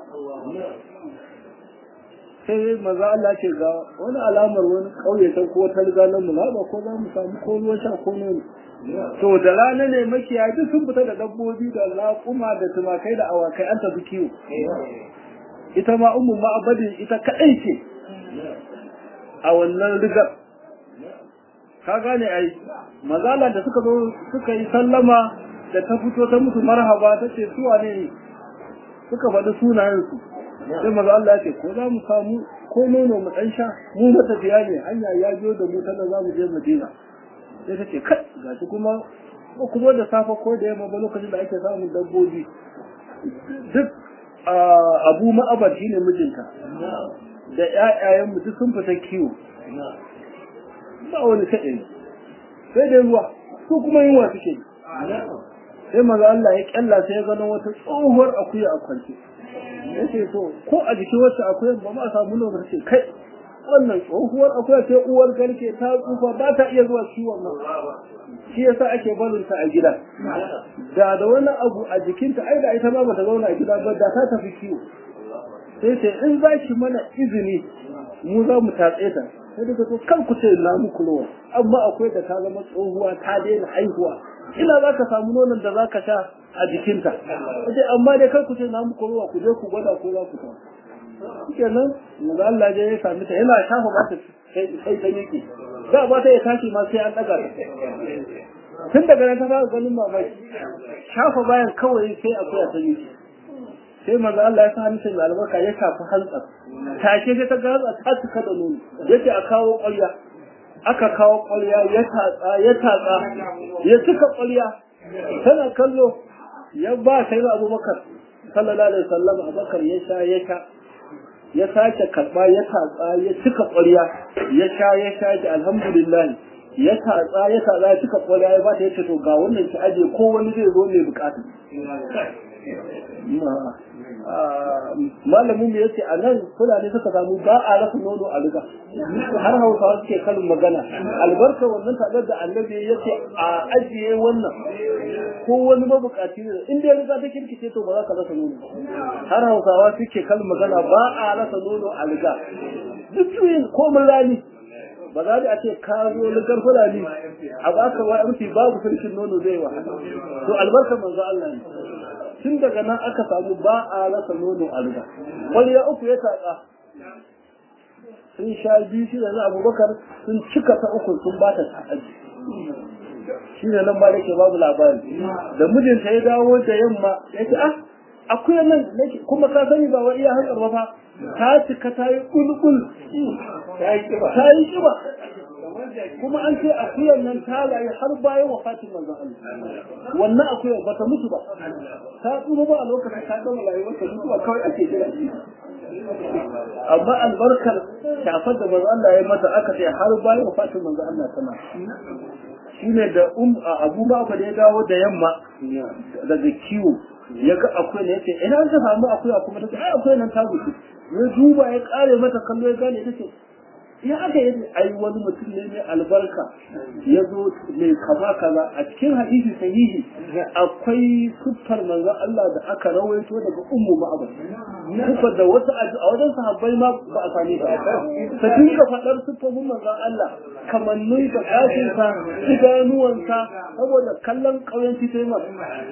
sai maza Allah ce ga wani alamar wani kauye ta ko ta riga nan mu ba ko za mu samu ko ruwan sha ko nono to da rana ne makiya duk sun fita da dabbobi da laƙuma da tumakai da awakai an tafi kiwo ita ma ummu ma'abadin ita kadai ce a wannan rigar ka gane ai mazala da suka zo suka yi sallama da ta fito ta musu marhaba ta ce su wane ne suka faɗi sunayensu sai maza Allah ce ko za mu samu ko nono mu ɗan sha mu matafiya ne hanya ya biyo da mu tana za mu je Madina sai ta ce kai gashi kuma ko kuma da safe ko da yamma ba lokacin da ake samun dabbobi duk abu ma'abar shine mijinta da ƴaƴayen mu duk sun fita kiwo ba wani kaɗai sai dai ruwa su kuma yunwa suke sai maza Allah ya kyalla sai ya gano wata tsohuwar akuya a kwance ya ce to ko a jikin wacce akuyan ba ma samu nuna ce kai wannan tsohuwar akuya ce uwar garke ta tsufa ba ta iya zuwa ciwon nan shi yasa ake barin ta a gida da da wani abu a jikinta ai da ita ma bata zauna a gida ba da ta tafi kiwo sai ce in za ki mana izini mu za mu tatse ta sai daga to kan ku ce na muku ruwa amma akwai da ta zama tsohuwa ta daina haihuwa ina za ka samu nonon da za ka sha a jikinta wace amma dai kai ku ce na muku ruwa ku je ku gwada ko za ku ta kenan maza Allah je ya sami ta yana shafa ba ta sai ta yake da ba ta ya tashi ma sai an daga tun daga nan ta fara ganin mamaki shafa bayan kawai sai akwai ta yake sai maza Allah ya sa hannun mai albarka ya shafi hantsar take sai ta ga ta cika da nono yace a kawo ƙwarya aka kawo ƙwarya ya tatsa ya tatsa ya cika ƙwarya tana kallo ya ba sai da abubakar sallallahu alaihi wasallam abubakar ya sha ya sha ya sake karba ya tatsa ya cika ƙwarya ya sha ya sha ki alhamdulillah ya tatsa ya tatsa ya cika ƙwarya ya ba ta yace to ga wannan ki aje ko wani zai zo mai bukata malamin mu yace a nan fulani suka samu ba a rasa nono a riga har hausawa suke kalin magana albarka wannan tagar da annabi yace a ajiye wannan ko wani mabukaci ne in dai riga ta kirkice to ba za ka rasa nono har hausawa suke kalin magana ba a rasa nono a riga duk yin komin rani ba za a ce ka zo ligar fulani a baka wa rufi babu sarkin nono zai wahala to albarka manzo Allah ne tun daga nan aka samu ba a rasa nono a riga wani ya uku ya tatsa sun sha biyu shi da na abubakar sun cika ta uku sun ba ta ta'aji shi ne nan ba da ke babu labari da mijinta ya dawo da yamma ya ce ah akwai nan kuma ka sani ba wa iya hankar ba ta cika ta yi kulkul ta yi kiba kuma an ce akuyar nan ta layi har bayan wafatin manzon Allah wannan akuyar ba ta mutu ba ta tsoro ba a lokacin ta gama rayuwar ta mutuwa kawai ake kira amma albarkar shafar da manzon Allah ya mata aka ce har bayan wafatin manzon Allah tana shine da um abu ba da ya dawo da yamma daga kiwo ya ga akwai ne yace ina ka samu akuya kuma ta ai akwai nan ta gudu ya duba ya kare mata kallo ya gane ita ce ya aka yi ai wani mutum ne mai albarka ya zo mai kama kaza a cikin hadisi sahihi akwai siffar manzon Allah da aka rawaito daga ummu ma'abar siffar da wasu a wajen sahabbai ma ba a sami ba ta dinga faɗar siffofin manzon Allah kamannin da ƙashinsa idanuwansa saboda kallon ƙauyenci sai ma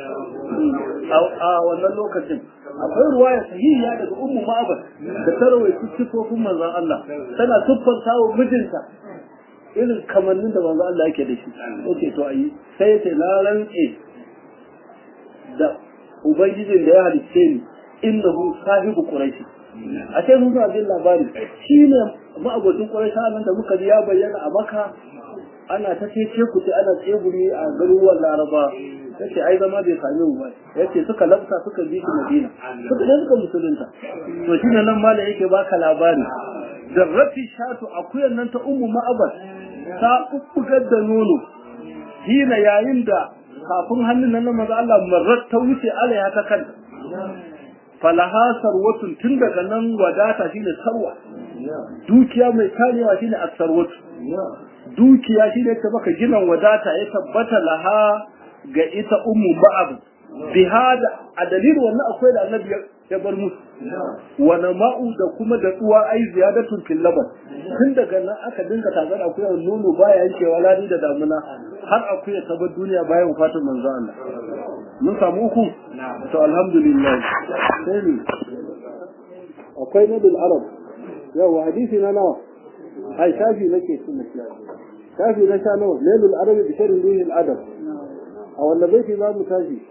a wannan lokacin akwai ruwaya sahihiya daga ummu ma'abar da ta rawaito siffofin manzon Allah tana siffanta wa mijinta irin kamannin da manzon Allah yake da shi yace to ayi sai yace na rantse da ubangijin da ya halicce ni innahu sahibu quraish a sai mun ga bin labari shine ma'abocin quraish nan da muka ji ya bayyana a maka ana ta ce ku ce ana tsegumi a garuruwan laraba yace ai zama bai same mu ba yace suka lafta suka bi shi madina suka je suka musulunta to shine nan mala yake baka labari zarrafi shatu akuyan nan ta ummu ma'abar ta bubbugar da nono hina yayin da kafin hannun nan na maza Allah marar ta wuce alaiha ta kanta falaha sarwatun tun daga nan wadata shine sarwa dukiya mai karewa shine asarwatu dukiya shine ta baka ginan wadata ya tabbata laha ga ita ummu ba'ab bihada a dalilin wannan akwai da annabi ya bar musu wa nama'u da kuma da tsuwa ai ziyadatun fil laban tun daga nan aka dinga tagar akwai nono baya yankewa ladi da damuna har akwai ta bar duniya bayan wafatin manzo Allah mun samu uku to alhamdulillah sai ne akwai nadul arab yawa hadisi na nawa ai shafi nake sunna shafi na sha nawa nailul arab bi sharri ruhil adab a wanda baiti za mu tashi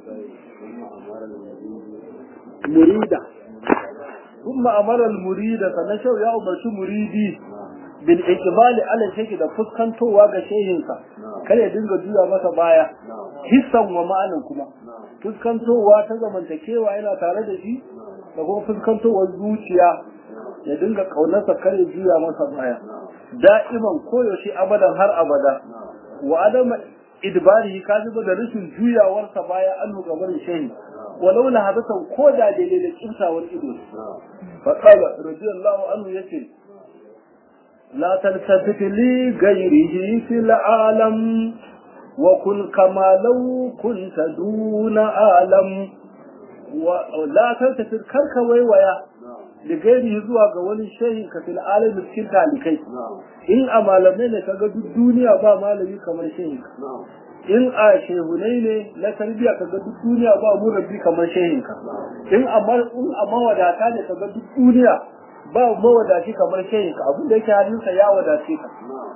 murida ثم أمر المريد فنشو يا أمرش مريدي بالإقبال على شيء da fuskantowa ga shehinsa kar ya dinga juya masa baya hissan wa ma'anan kuma fuskantowa ta zamantakewa yana tare da shi da kuma fuskantowar zuciya ya dinga kaunarsa kar ya juya masa baya da'iman koyaushe abadan har abada wa adama idbari ka zuba da rashin juyawarsa baya an gaban shehi ولو لهبته كودا دليل الإنسى والإبن فقال رضي الله عنه يسير لا تلتفت لغيره في العالم وكن كما لو كنت دون عالم ولا تلتفت كرك ويويا لغيره زوا ga wani shehin ka fil alamin cikin talikai in a malamai ne kaga duk duniya ba malami kamar shehin in a shehunai ne na tarbiya ka ga duk duniya ba mu rabbi kamar shehinka in amma in a mawadata ne ka ga duk duniya ba mawadaci kamar shehinka abin da yake hannunsa ya wadace ka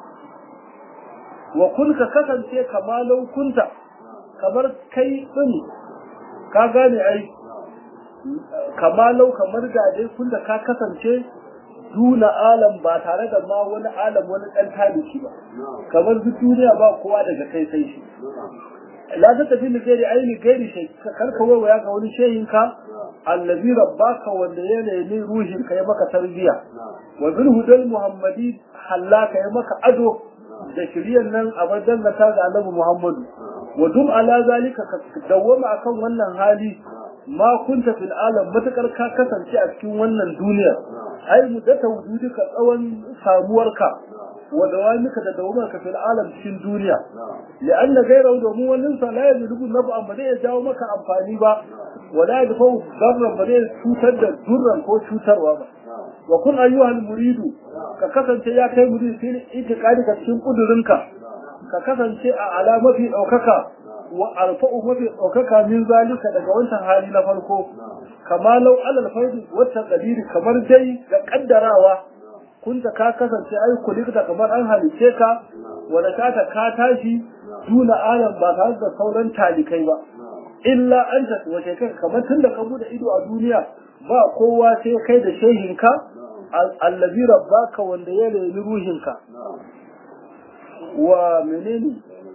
wa kun ka kasance kamalau kunta kamar kai din ka gane ai kamalau kamar gaje kun da ka kasance duna alam ba tare da ma wani alam wani dan taliki ba kamar duk duniya ba kowa daga kai sai shi la ta tafi ni gairi aini gairi shi karka waya ga wani shehin ka allazi rabbaka wanda ya nemi ruhin ka ya maka tarbiya wa bil hudal muhammadi hallaka ya maka ado da shiryan nan a badan da ta ga annabi muhammadu wa dum ala zalika ka dawwama akan wannan hali ma kunta fil alam matakar ka kasance a cikin wannan duniyar ai muddata wujudika tsawon samuwarka wa dawamika da dawamarka fil alam cikin duniya li'anna ghayrahu domin wannan sa la yajibu nafu amma zai jawo maka amfani ba wa la yadfu darran ba zai cutar da durran ko cutarwa ba wa kun ayyuhal muridu ka kasance ya kai muridu fil itiqadi ka cikin kudurinka ka kasance a alamafi daukaka wa arfa'u mafi ɗaukaka min zalika daga wancan hali na farko kama lau alal faidu wata kadiri kamar dai da kaddarawa kunta ka kasance ai kulikta kamar an halice ka wanda ka ka tashi duna alam ba tare da sauran talikai ba illa anta wace kai kamar tunda ka bude ido a duniya ba kowa sai kai da shehinka allazi rabbaka wanda ya reni ruhinka wa menene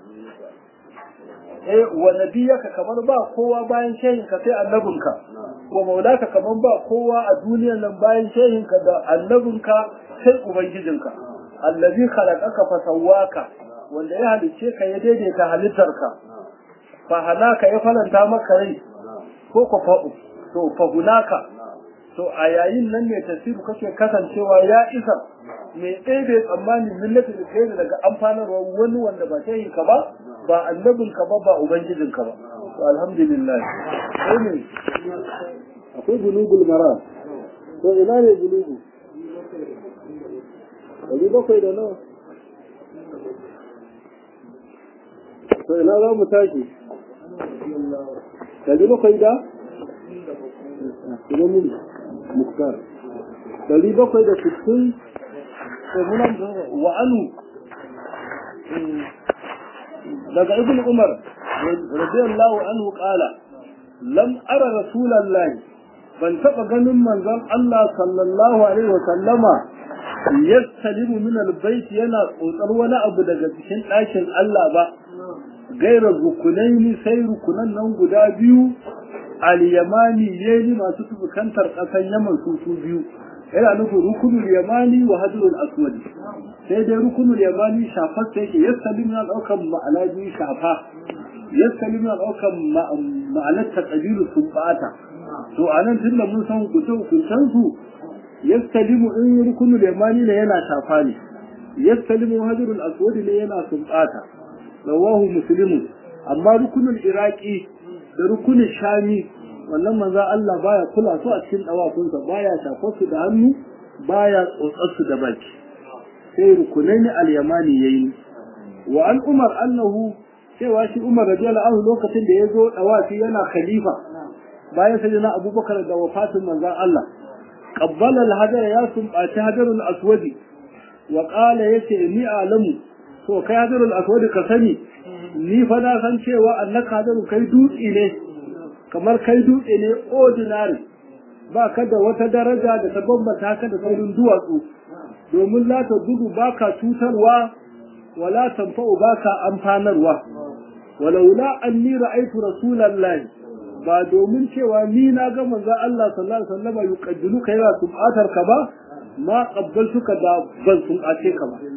eh wa nabiyaka kamar ba kowa bayan shehinka sai annabinka wa maulaka kamar ba kowa a duniyar nan bayan shehinka da annabinka sai ubangijinka allazi khalaqaka fa sawwaka wanda ya halice ka ya daidaita halittarka fa halaka ya falanta maka rai ko ko fa to fa hunaka to a yayin nan ne tasiru kake kasancewa ya isa mai ɗebe tsammani millati da kai daga amfanarwa wani wanda ba ta ka ba ba annabin ka ba ba ubangijin ka ba to alhamdulillah sai ne akwai bulugul mara to ina ne bulugu ɗari bakwai da nawa to ina za mu tashi ɗari bakwai da ina mun muktar ɗari bakwai da sittin wa anu daga ibn umar radiyallahu anhu qala lam ara rasulallahi ban taɓa ganin manzon Allah sallallahu alaihi wa sallama yastalimu min albayt yana tsotsar wani abu daga cikin ɗakin Allah ba gaira rukunaini sai rukunan nan guda biyu al-yamani yeli masu tubukantar ƙasar yaman su su biyu yana nufin rukunul yamani wa hadrul aswad sai dai rukunul yamani shafar sai yake yastalimu na ɗaukan ma'ana biyu shafa yastalimu na ɗaukan ma'anar taqdiru sun bata to anan tunda mun san hukunce hukuncen su yastalimu in rukunul yamani ne yana shafa ne yastalimu hadrul aswad ne yana sumbata rawahu muslimun amma rukunul iraqi da rukunin shami wannan manzo Allah baya kula su a cikin dawakunsa baya shafar su da hannu baya tsotsar su da baki sai rukunai ne al-yamani yayi wa an umar annahu cewa shi umar radiyallahu anhu lokacin da yazo dawafi yana khalifa bayan sai na abubakar da wafatin manzon Allah qabbala al-hajar ya sumbaci hajarul aswadi wa qala yace ni alamu to kai hajarul aswadi ka sani ni fa na san cewa annaka hajaru kai dutse ne kamar kai dutse ne ordinary ba ka da wata daraja da ta bambata ka da saurin duwatsu domin la ta gudu ba ka cutarwa wala tanfa'u ba ka amfanarwa walaula anni ra'aytu rasulallahi ba domin cewa ni na ga manzo Allah sallallahu alaihi wasallam yuqaddilu kai ra sumatar ka ba ma qabbaltuka da ban sumace ka ba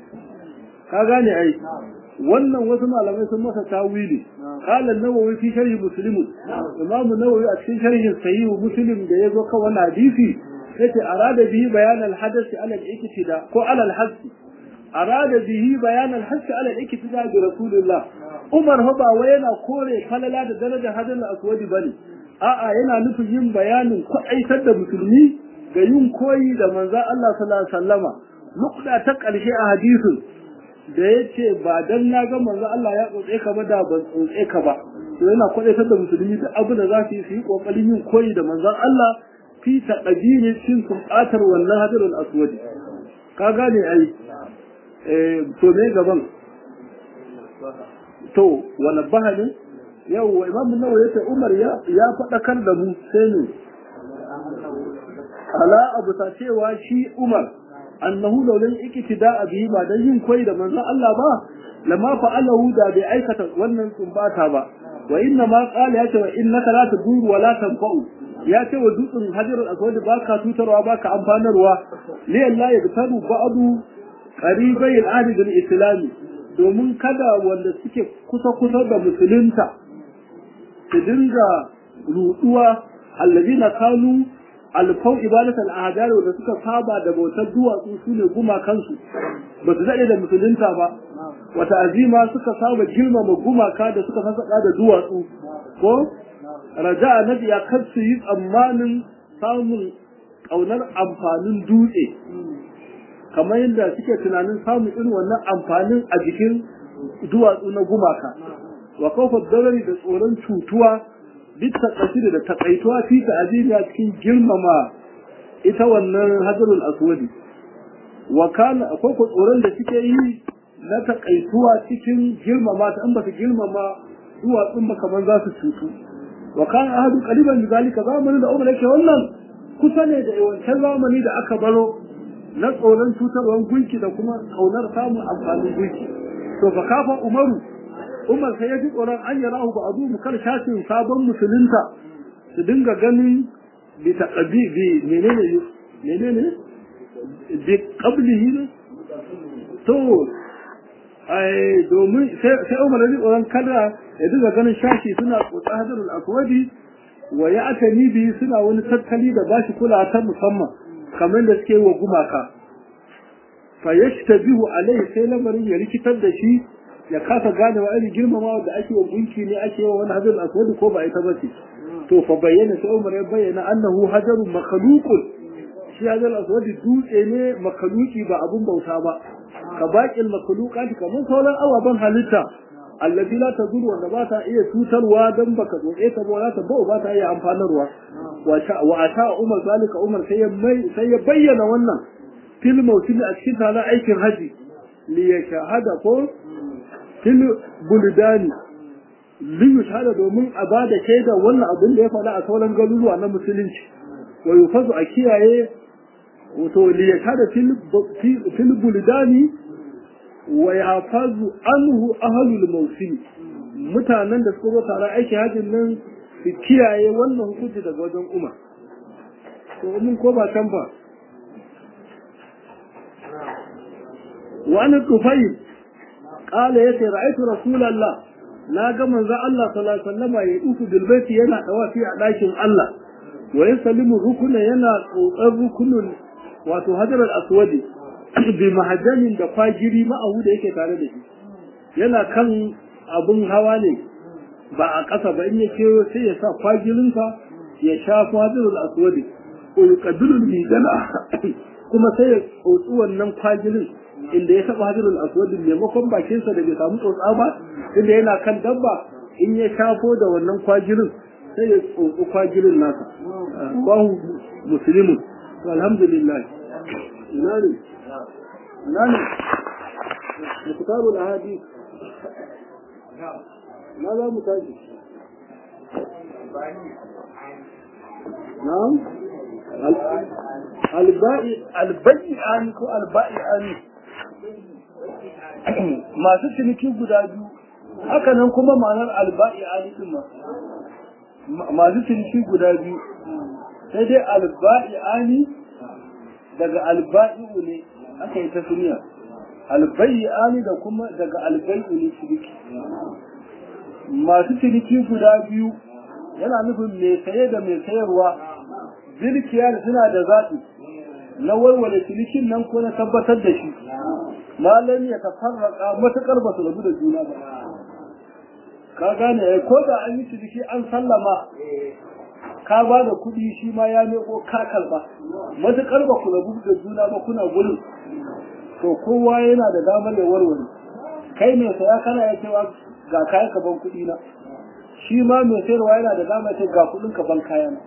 ka gane ai wannan wasu malamai sun masa tawili qala an-nawawi fi sharh muslim imam an-nawawi a cikin sharhin sahih muslim da yazo kan wannan hadisi yace arada bihi bayan al-hadath ala al-iktida ko ala al-hadd arada bihi bayan al-hadd ala al-iktida bi rasulillah umar ba wai yana kore falala da darajar hadal aswadi bane a'a yana nufin yin bayanin kwaaitar da musulmi ga yin koyi da manzo Allah sallallahu alaihi wasallama nukda ta ƙarshe a hadisin da ya ce ba dan na ga manzo Allah ya tsotse ka ba da ban tsotse ka ba to yana kwadaitar da musulmi da abu da za su yi su yi kokarin yin koyi da manzon Allah fi taqdiri cin sunatar wannan hadirul aswad ka gane ai eh to me gaban to wala bahani yau wa imam nawawi yace Umar ya ya fadakar da mu sai ne ala abu ta cewa shi Umar annahu law lam iktida'a bihi ba dan yin koyi da manzon Allah ba lama fa'alahu da bai aikata wannan tsumbata ba wa inna ma qala ya ce wa innaka la taduru wa la tanfa'u ya ce wa dutsen hajarul aswad baka tutarwa baka amfanarwa li Allah ya tabu ba'du qaribai al-ahd bil islam domin kada wanda suke kusa kusa da musulunta su dinga ruduwa alladina kanu alfau ibadat al'adar da suka saba da bautar duwatsu su ne gumakansu ba su daɗe da musulunta ba wata azima suka saba girmama gumaka da suka sassaƙa da duwatsu ko raja nabi ya kar su yi tsammanin samun ƙaunar amfanin dutse kamar yadda suke tunanin samun irin wannan amfanin a jikin duwatsu na gumaka wa kawfa dalari da tsoron cutuwa duk takasiri da takaituwa fi ta'azimiya cikin girmama ita wannan hajarul aswadi wa kana akwai ko tsoron da suke yi na takaituwa cikin girmama ta an ba su girmama duwatsun ba kamar za su cutu wa kana ahadu qaliban bi zalika zamanin da umar yake wannan kusa ne da wancan zamani da aka baro na tsoron cutarwar gunki da kuma kaunar samun amfanin gunki to fa kafa umaru umar sai ya ji tsoron an yi rahu ba a zuwa kar shafin sabon musulunta su dinga ganin bi taqabi bi menene menene bi qablihi ne to ai domin sai umar ya ji tsoron kada ya dinga ganin shashi suna tsotsa hadarul aswadi wa ya aka ni biyu suna wani tattali da bashi kula ta musamman kamar da suke wa gumaka fa yashtabihu alaihi sai lamarin ya rikitar da shi ya kasa gane wa irin girmamawa da ake wa gunki ne ake wa wani hajar aswadi ko ba ita bace to fa bayyana sai Umar ya bayyana annahu hajarun makhluqun shi hajar aswadi dutse ne makhluqi ba abun bauta ba ka baƙin makhluqat kamar sauran ababen halitta allazi la tazuru wanda ba ta iya cutarwa dan baka tsotse ta ba ta ba ba ta iya amfanarwa wa ata Umar zalika Umar sai ya mai sai ya bayyana wannan fil mawsim a cikin tana aikin haji li yashhada ko fil buldani li yashhada domin a bada shaida wannan abin da ya faɗa a sauran garuruwa na musulunci wa yufazu a kiyaye wato li yashhada fil fil buldani wa yafazu anhu ahlul mawsim mutanen da suka zo tare aiki hajjin nan su kiyaye wannan hukunci daga wajen umar to mun ko ba can ba wani tufayil qala yace ra'aytu rasulullah na ga manzon Allah sallallahu alaihi wasallam ya dufu bil baiti yana dawafi a dakin Allah wa yusallimu rukuna yana tsotsar rukunun wato hajar al-aswadi bi mahajjanin da kwagiri ma'ahu da yake tare da shi yana kan abun hawa ne ba a ƙasa ba in ya kewo sai ya sa kwagirinsa ya sha fadirul aswadi ulqadulul midana kuma sai ya tsotsi wannan kwagirin inda ya saba hadirul aswadi maimakon bakinsa da bai samu tsotsa ba inda yana kan dabba in ya shafo da wannan kwagirin sai ya tsotsi kwagirin nasa bahu muslimun alhamdulillah ina ne ina ne kitabul ahadith ما لا متاجي نعم البائي البيعان ko alba'i'ani masu ciniki guda biyu haka nan kuma ma'anar alba'i'ani din ma masu ciniki guda biyu sai dai alba'i'ani daga alba'i'u ne aka yi ta suniya alba'i'ani da kuma daga albai'u ne ciniki masu ciniki guda biyu yana nufin mai saye da mai sayarwa zilkiya da suna da zaɓi na warware cinikin nan ko na tabbatar da shi malam ya tafarraka matuƙar ba su rabu da juna ba ka gane ko da an yi ciniki an sallama ka ba da kuɗi shi ma ya meko ka karɓa matuƙar ba ku rabu da juna ba kuna gurin to kowa yana da damar ya warware kai mai saya kana ya cewa ga kayan ka ban kuɗi na shi ma mai sayarwa yana da dama ce ga kuɗin ka ban kayan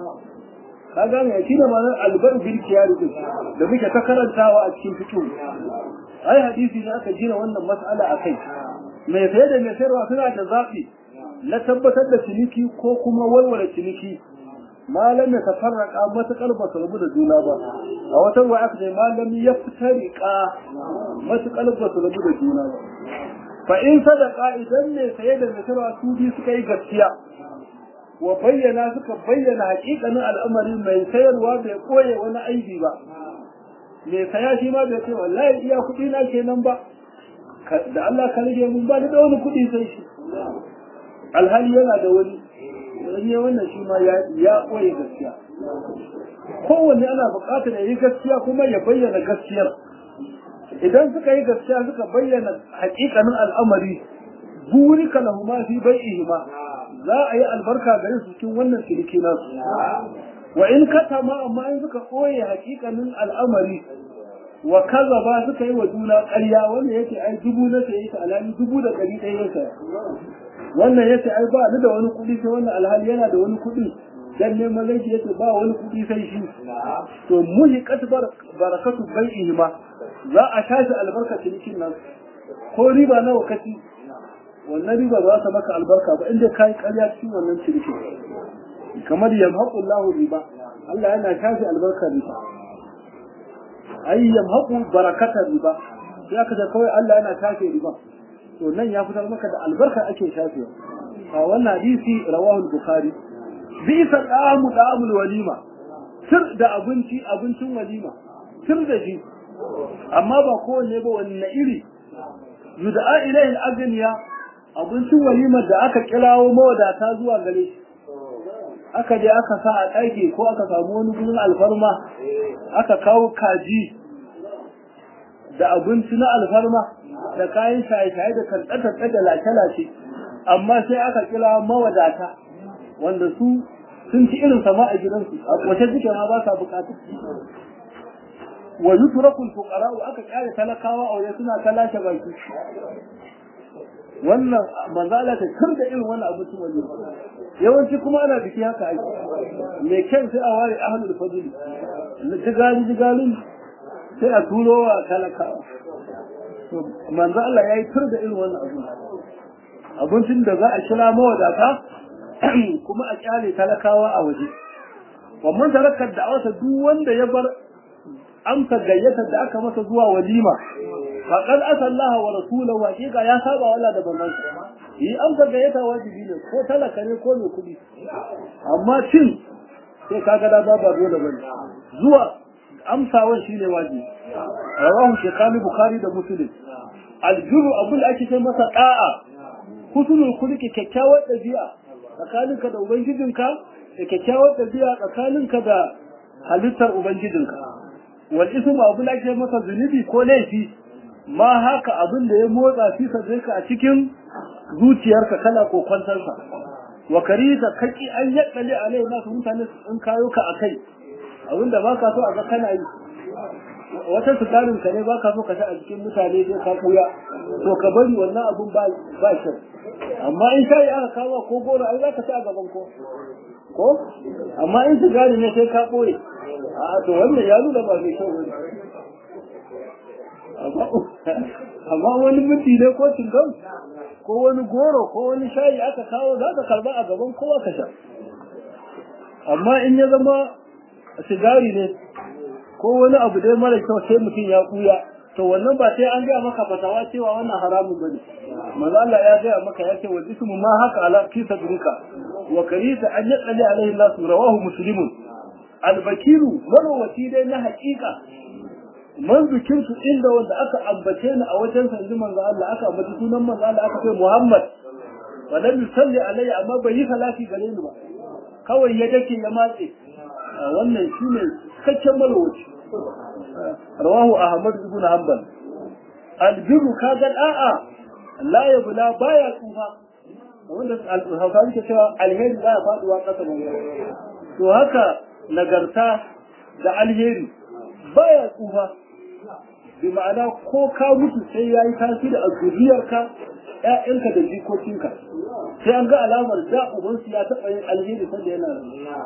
ka gane shi da ma'anar albar bil kiyari din da muke ta karantawa a cikin fiqh ai hadisi ne aka gina wannan mas'ala akai mai saye da mai sayarwa suna da zafi na tabbatar da ciniki ko kuma walwala ciniki malam ya tafarraka matakar ba su rabu da juna ba a wata ruwa aka ce malam ya fitarika matakar ba su rabu da juna ba fa in sadaka idan ne saye da nasara su bi suka yi gaskiya wa bayyana suka bayyana hakikanin al'amari mai sayarwa bai koye wani aibi ba mai saya shi ma bai ce wallahi iya kuɗi na kenan ba da Allah ka rage mun ba da wani kuɗi sai shi alhali yana da wani wani wannan shi ma ya koye gaskiya kowanne ana buƙatar ya yi gaskiya kuma ya bayyana gaskiyar idan suka yi gaskiya suka bayyana hakikanin al'amari buri kalahu ma fi bai'ihima za a yi albarka gare su cikin wannan ciniki nasu wa in katama amma in suka koye hakikanin al'amari wa kaza ba suka yi wa juna ƙarya wannan yace ai dubu na saye ta alhali dubu da ɗari ɗaya ya saya wannan yace ai ba ni da wani kuɗi sai wannan alhali yana da wani kuɗi dan neman laifi yace ba wani kuɗi sai shi to muhiqat barakatu bai'ihima za a tashi albarka cinikin nan ko riba nawa kaci wannan riba ba za ta maka albarka ba inda kai ƙarya cikin wannan cinikin kamar yamhaqu Allahu riba Allah yana tashi albarka riba ai yamhaqu barakatar riba sai aka ce kawai Allah yana tashi riba to nan ya fitar maka da albarka ake shafewa a wannan hadisi rawahu bukhari bisa da'amu da'amul walima sir da abinci abincin walima sir da shi amma ba kowanne ba wanne iri yud'a ilayhi al-aghniya abincin walimar da aka kirawo mawadata zuwa gare shi aka je aka sa a ɗaki ko aka samu wani gurin alfarma aka kawo kaji da abinci na alfarma da kayan shaye-shaye da tantsatsa da lace-lace amma sai aka kira mawadata wanda su sun ci irin sama a gidansu a wace suke ma ba sa bukatu wa yutrakul fuqara aka kyale talakawa a waje suna ta lashe baki wannan manzo Allah ta kirda irin wannan abu su wani yawanci kuma ana biki haka ake me kyan sai a ware ahlul fadl jigali jigalin sai a turo wa talakawa manzo Allah yayi kirda irin wannan abu abincin da za a kira mawadata kuma a kyale talakawa a waje wannan tarakar da awasa duk wanda ya bar amsa gayyatar da aka masa zuwa walima faqad asallaha wa rasulahu haqiqa ya saba wala da bannan yi amsa gayyata wajibi ne ko talaka ne ko mai kudi amma cin sai kaga da ba dole bane zuwa amsawan shine wajibi rawahu shaykhani bukhari da muslim aljuru abul ake sai masa da'a husnul khuluqi kyakkyawar dabi'a tsakaninka da ubangijinka da kyakkyawar dabi'a tsakaninka da halittar ubangijinka wal ismu abu da ke masa zunubi ko laifi ma haka abin da ya motsa fi sadrika a cikin zuciyarka kana kokwantarsa wa karita kaki an yaddale alai nasu mutane in kayo ka akai abin da baka so a ga kana yi wata sukarin ka ne baka so ka sha a cikin mutane sai ka kuya to ka bari wannan abun ba ba shi amma in sai aka kawo ko goro ai zaka ci a gaban ko ko amma in sigari ne sai ka boye a to wannan ya nuna ba mai kyau bane amma wani minti ne ko cingam ko wani goro ko wani shayi aka kawo za ka karba a gaban kowa ka sha amma in ya zama sigari ne ko wani abu dai mara kyau sai mutum ya kuya to wannan ba sai an gaya maka fatawa cewa wannan haramun bane manzo Allah ya gaya maka ya ce wa ismu ma haka ala fi sadrika wa karita an yaqali alaihi Allah rawahu muslimun albakiru marwaci dai na haƙiƙa man zikirtu inda wanda aka ambace ni a wajen sanji manzo Allah aka ambaci sunan manzo Allah aka ce Muhammad wa lam yusalli alayya amma bai yi salati gare ni ba kawai ya dake ya matse wannan shine cikakken marwaci rawahu Ahmad ibn Hanbal albiru kaga da'a la yabla baya tsufa wanda al-Hawsawi ke cewa alheri baya faduwa kasa ba to haka nagarta da alheri baya tsufa bi ma'ana ko ka mutu sai ya yi tasiri a zuriyarka ƴaƴanka da jikokinka sai an ga alamar da ubansu ya taɓa yin alheri sanda yana nan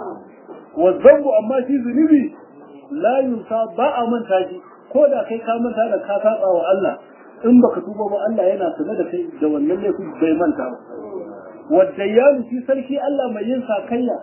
wa zambu amma shi zunubi la yunsa ba a manta shi ko da kai ka manta da ka saba wa Allah in baka tuba ba Allah yana sanar da kai da wannan laifin bai manta ba wadda ya shi sarki Allah mai yin sakayya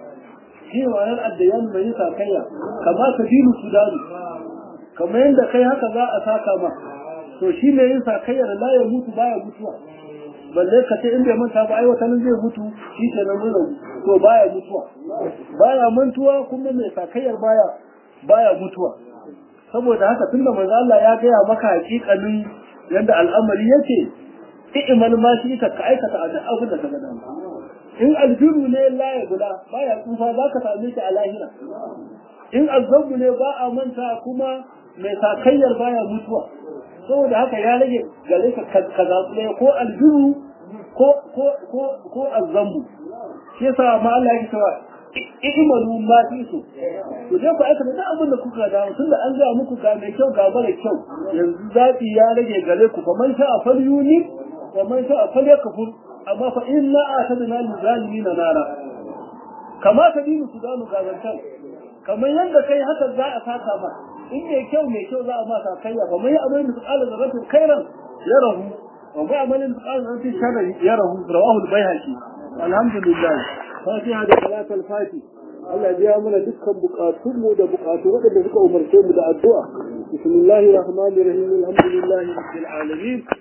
shi wayar addayan mai yin sakayya kama ka dinu sudani kamar yadda kai haka za a saka ma to shi ne yin sakayyar la ya mutu baya mutuwa balle ka ce in bai manta ba ai wata nan zai mutu shi ke nan mun rabu to baya mutuwa baya mantuwa kuma mai sakayyar baya baya mutuwa saboda haka tunda manzo Allah ya gaya maka hakikanin yadda al'amari yake i'mal ma shi ka aikata a duk abin da ka ga dama in aljiru ne la ya guda baya tsufa za ka same shi a lahira in azabu ne ba a manta kuma mai sakayyar baya mutuwa saboda haka ya rage gare ka ka zaɓi ɗaya ko aljiru ko ko ko ko azambu shi yasa ma Allah ya cewa ihmalu ma fi su to je ku aikata duk abin da kuka da tunda an ga muku ga mai kyau ga mara kyau yanzu zaɓi ya rage gare ku fa man sha'a falyuni wa man sha'a falyakfur amma fa inna atadna lil zalimin nara kama ta dinu su gano gazantar kamar yadda kai haka za a saka ma in mai kyau mai kyau za a ma sakayya fa mai amalin su qala zaratin khairan yarahu wa mai amalin su qala zaratin sharran yarahu rawahu al-baihaqi alhamdulillah fatiha da salatul fati Allah biya mana dukkan bukatun mu da bukatu waɗanda suka umarce mu da addu'a bismillahir rahmanir rahim alhamdulillahi rabbil alamin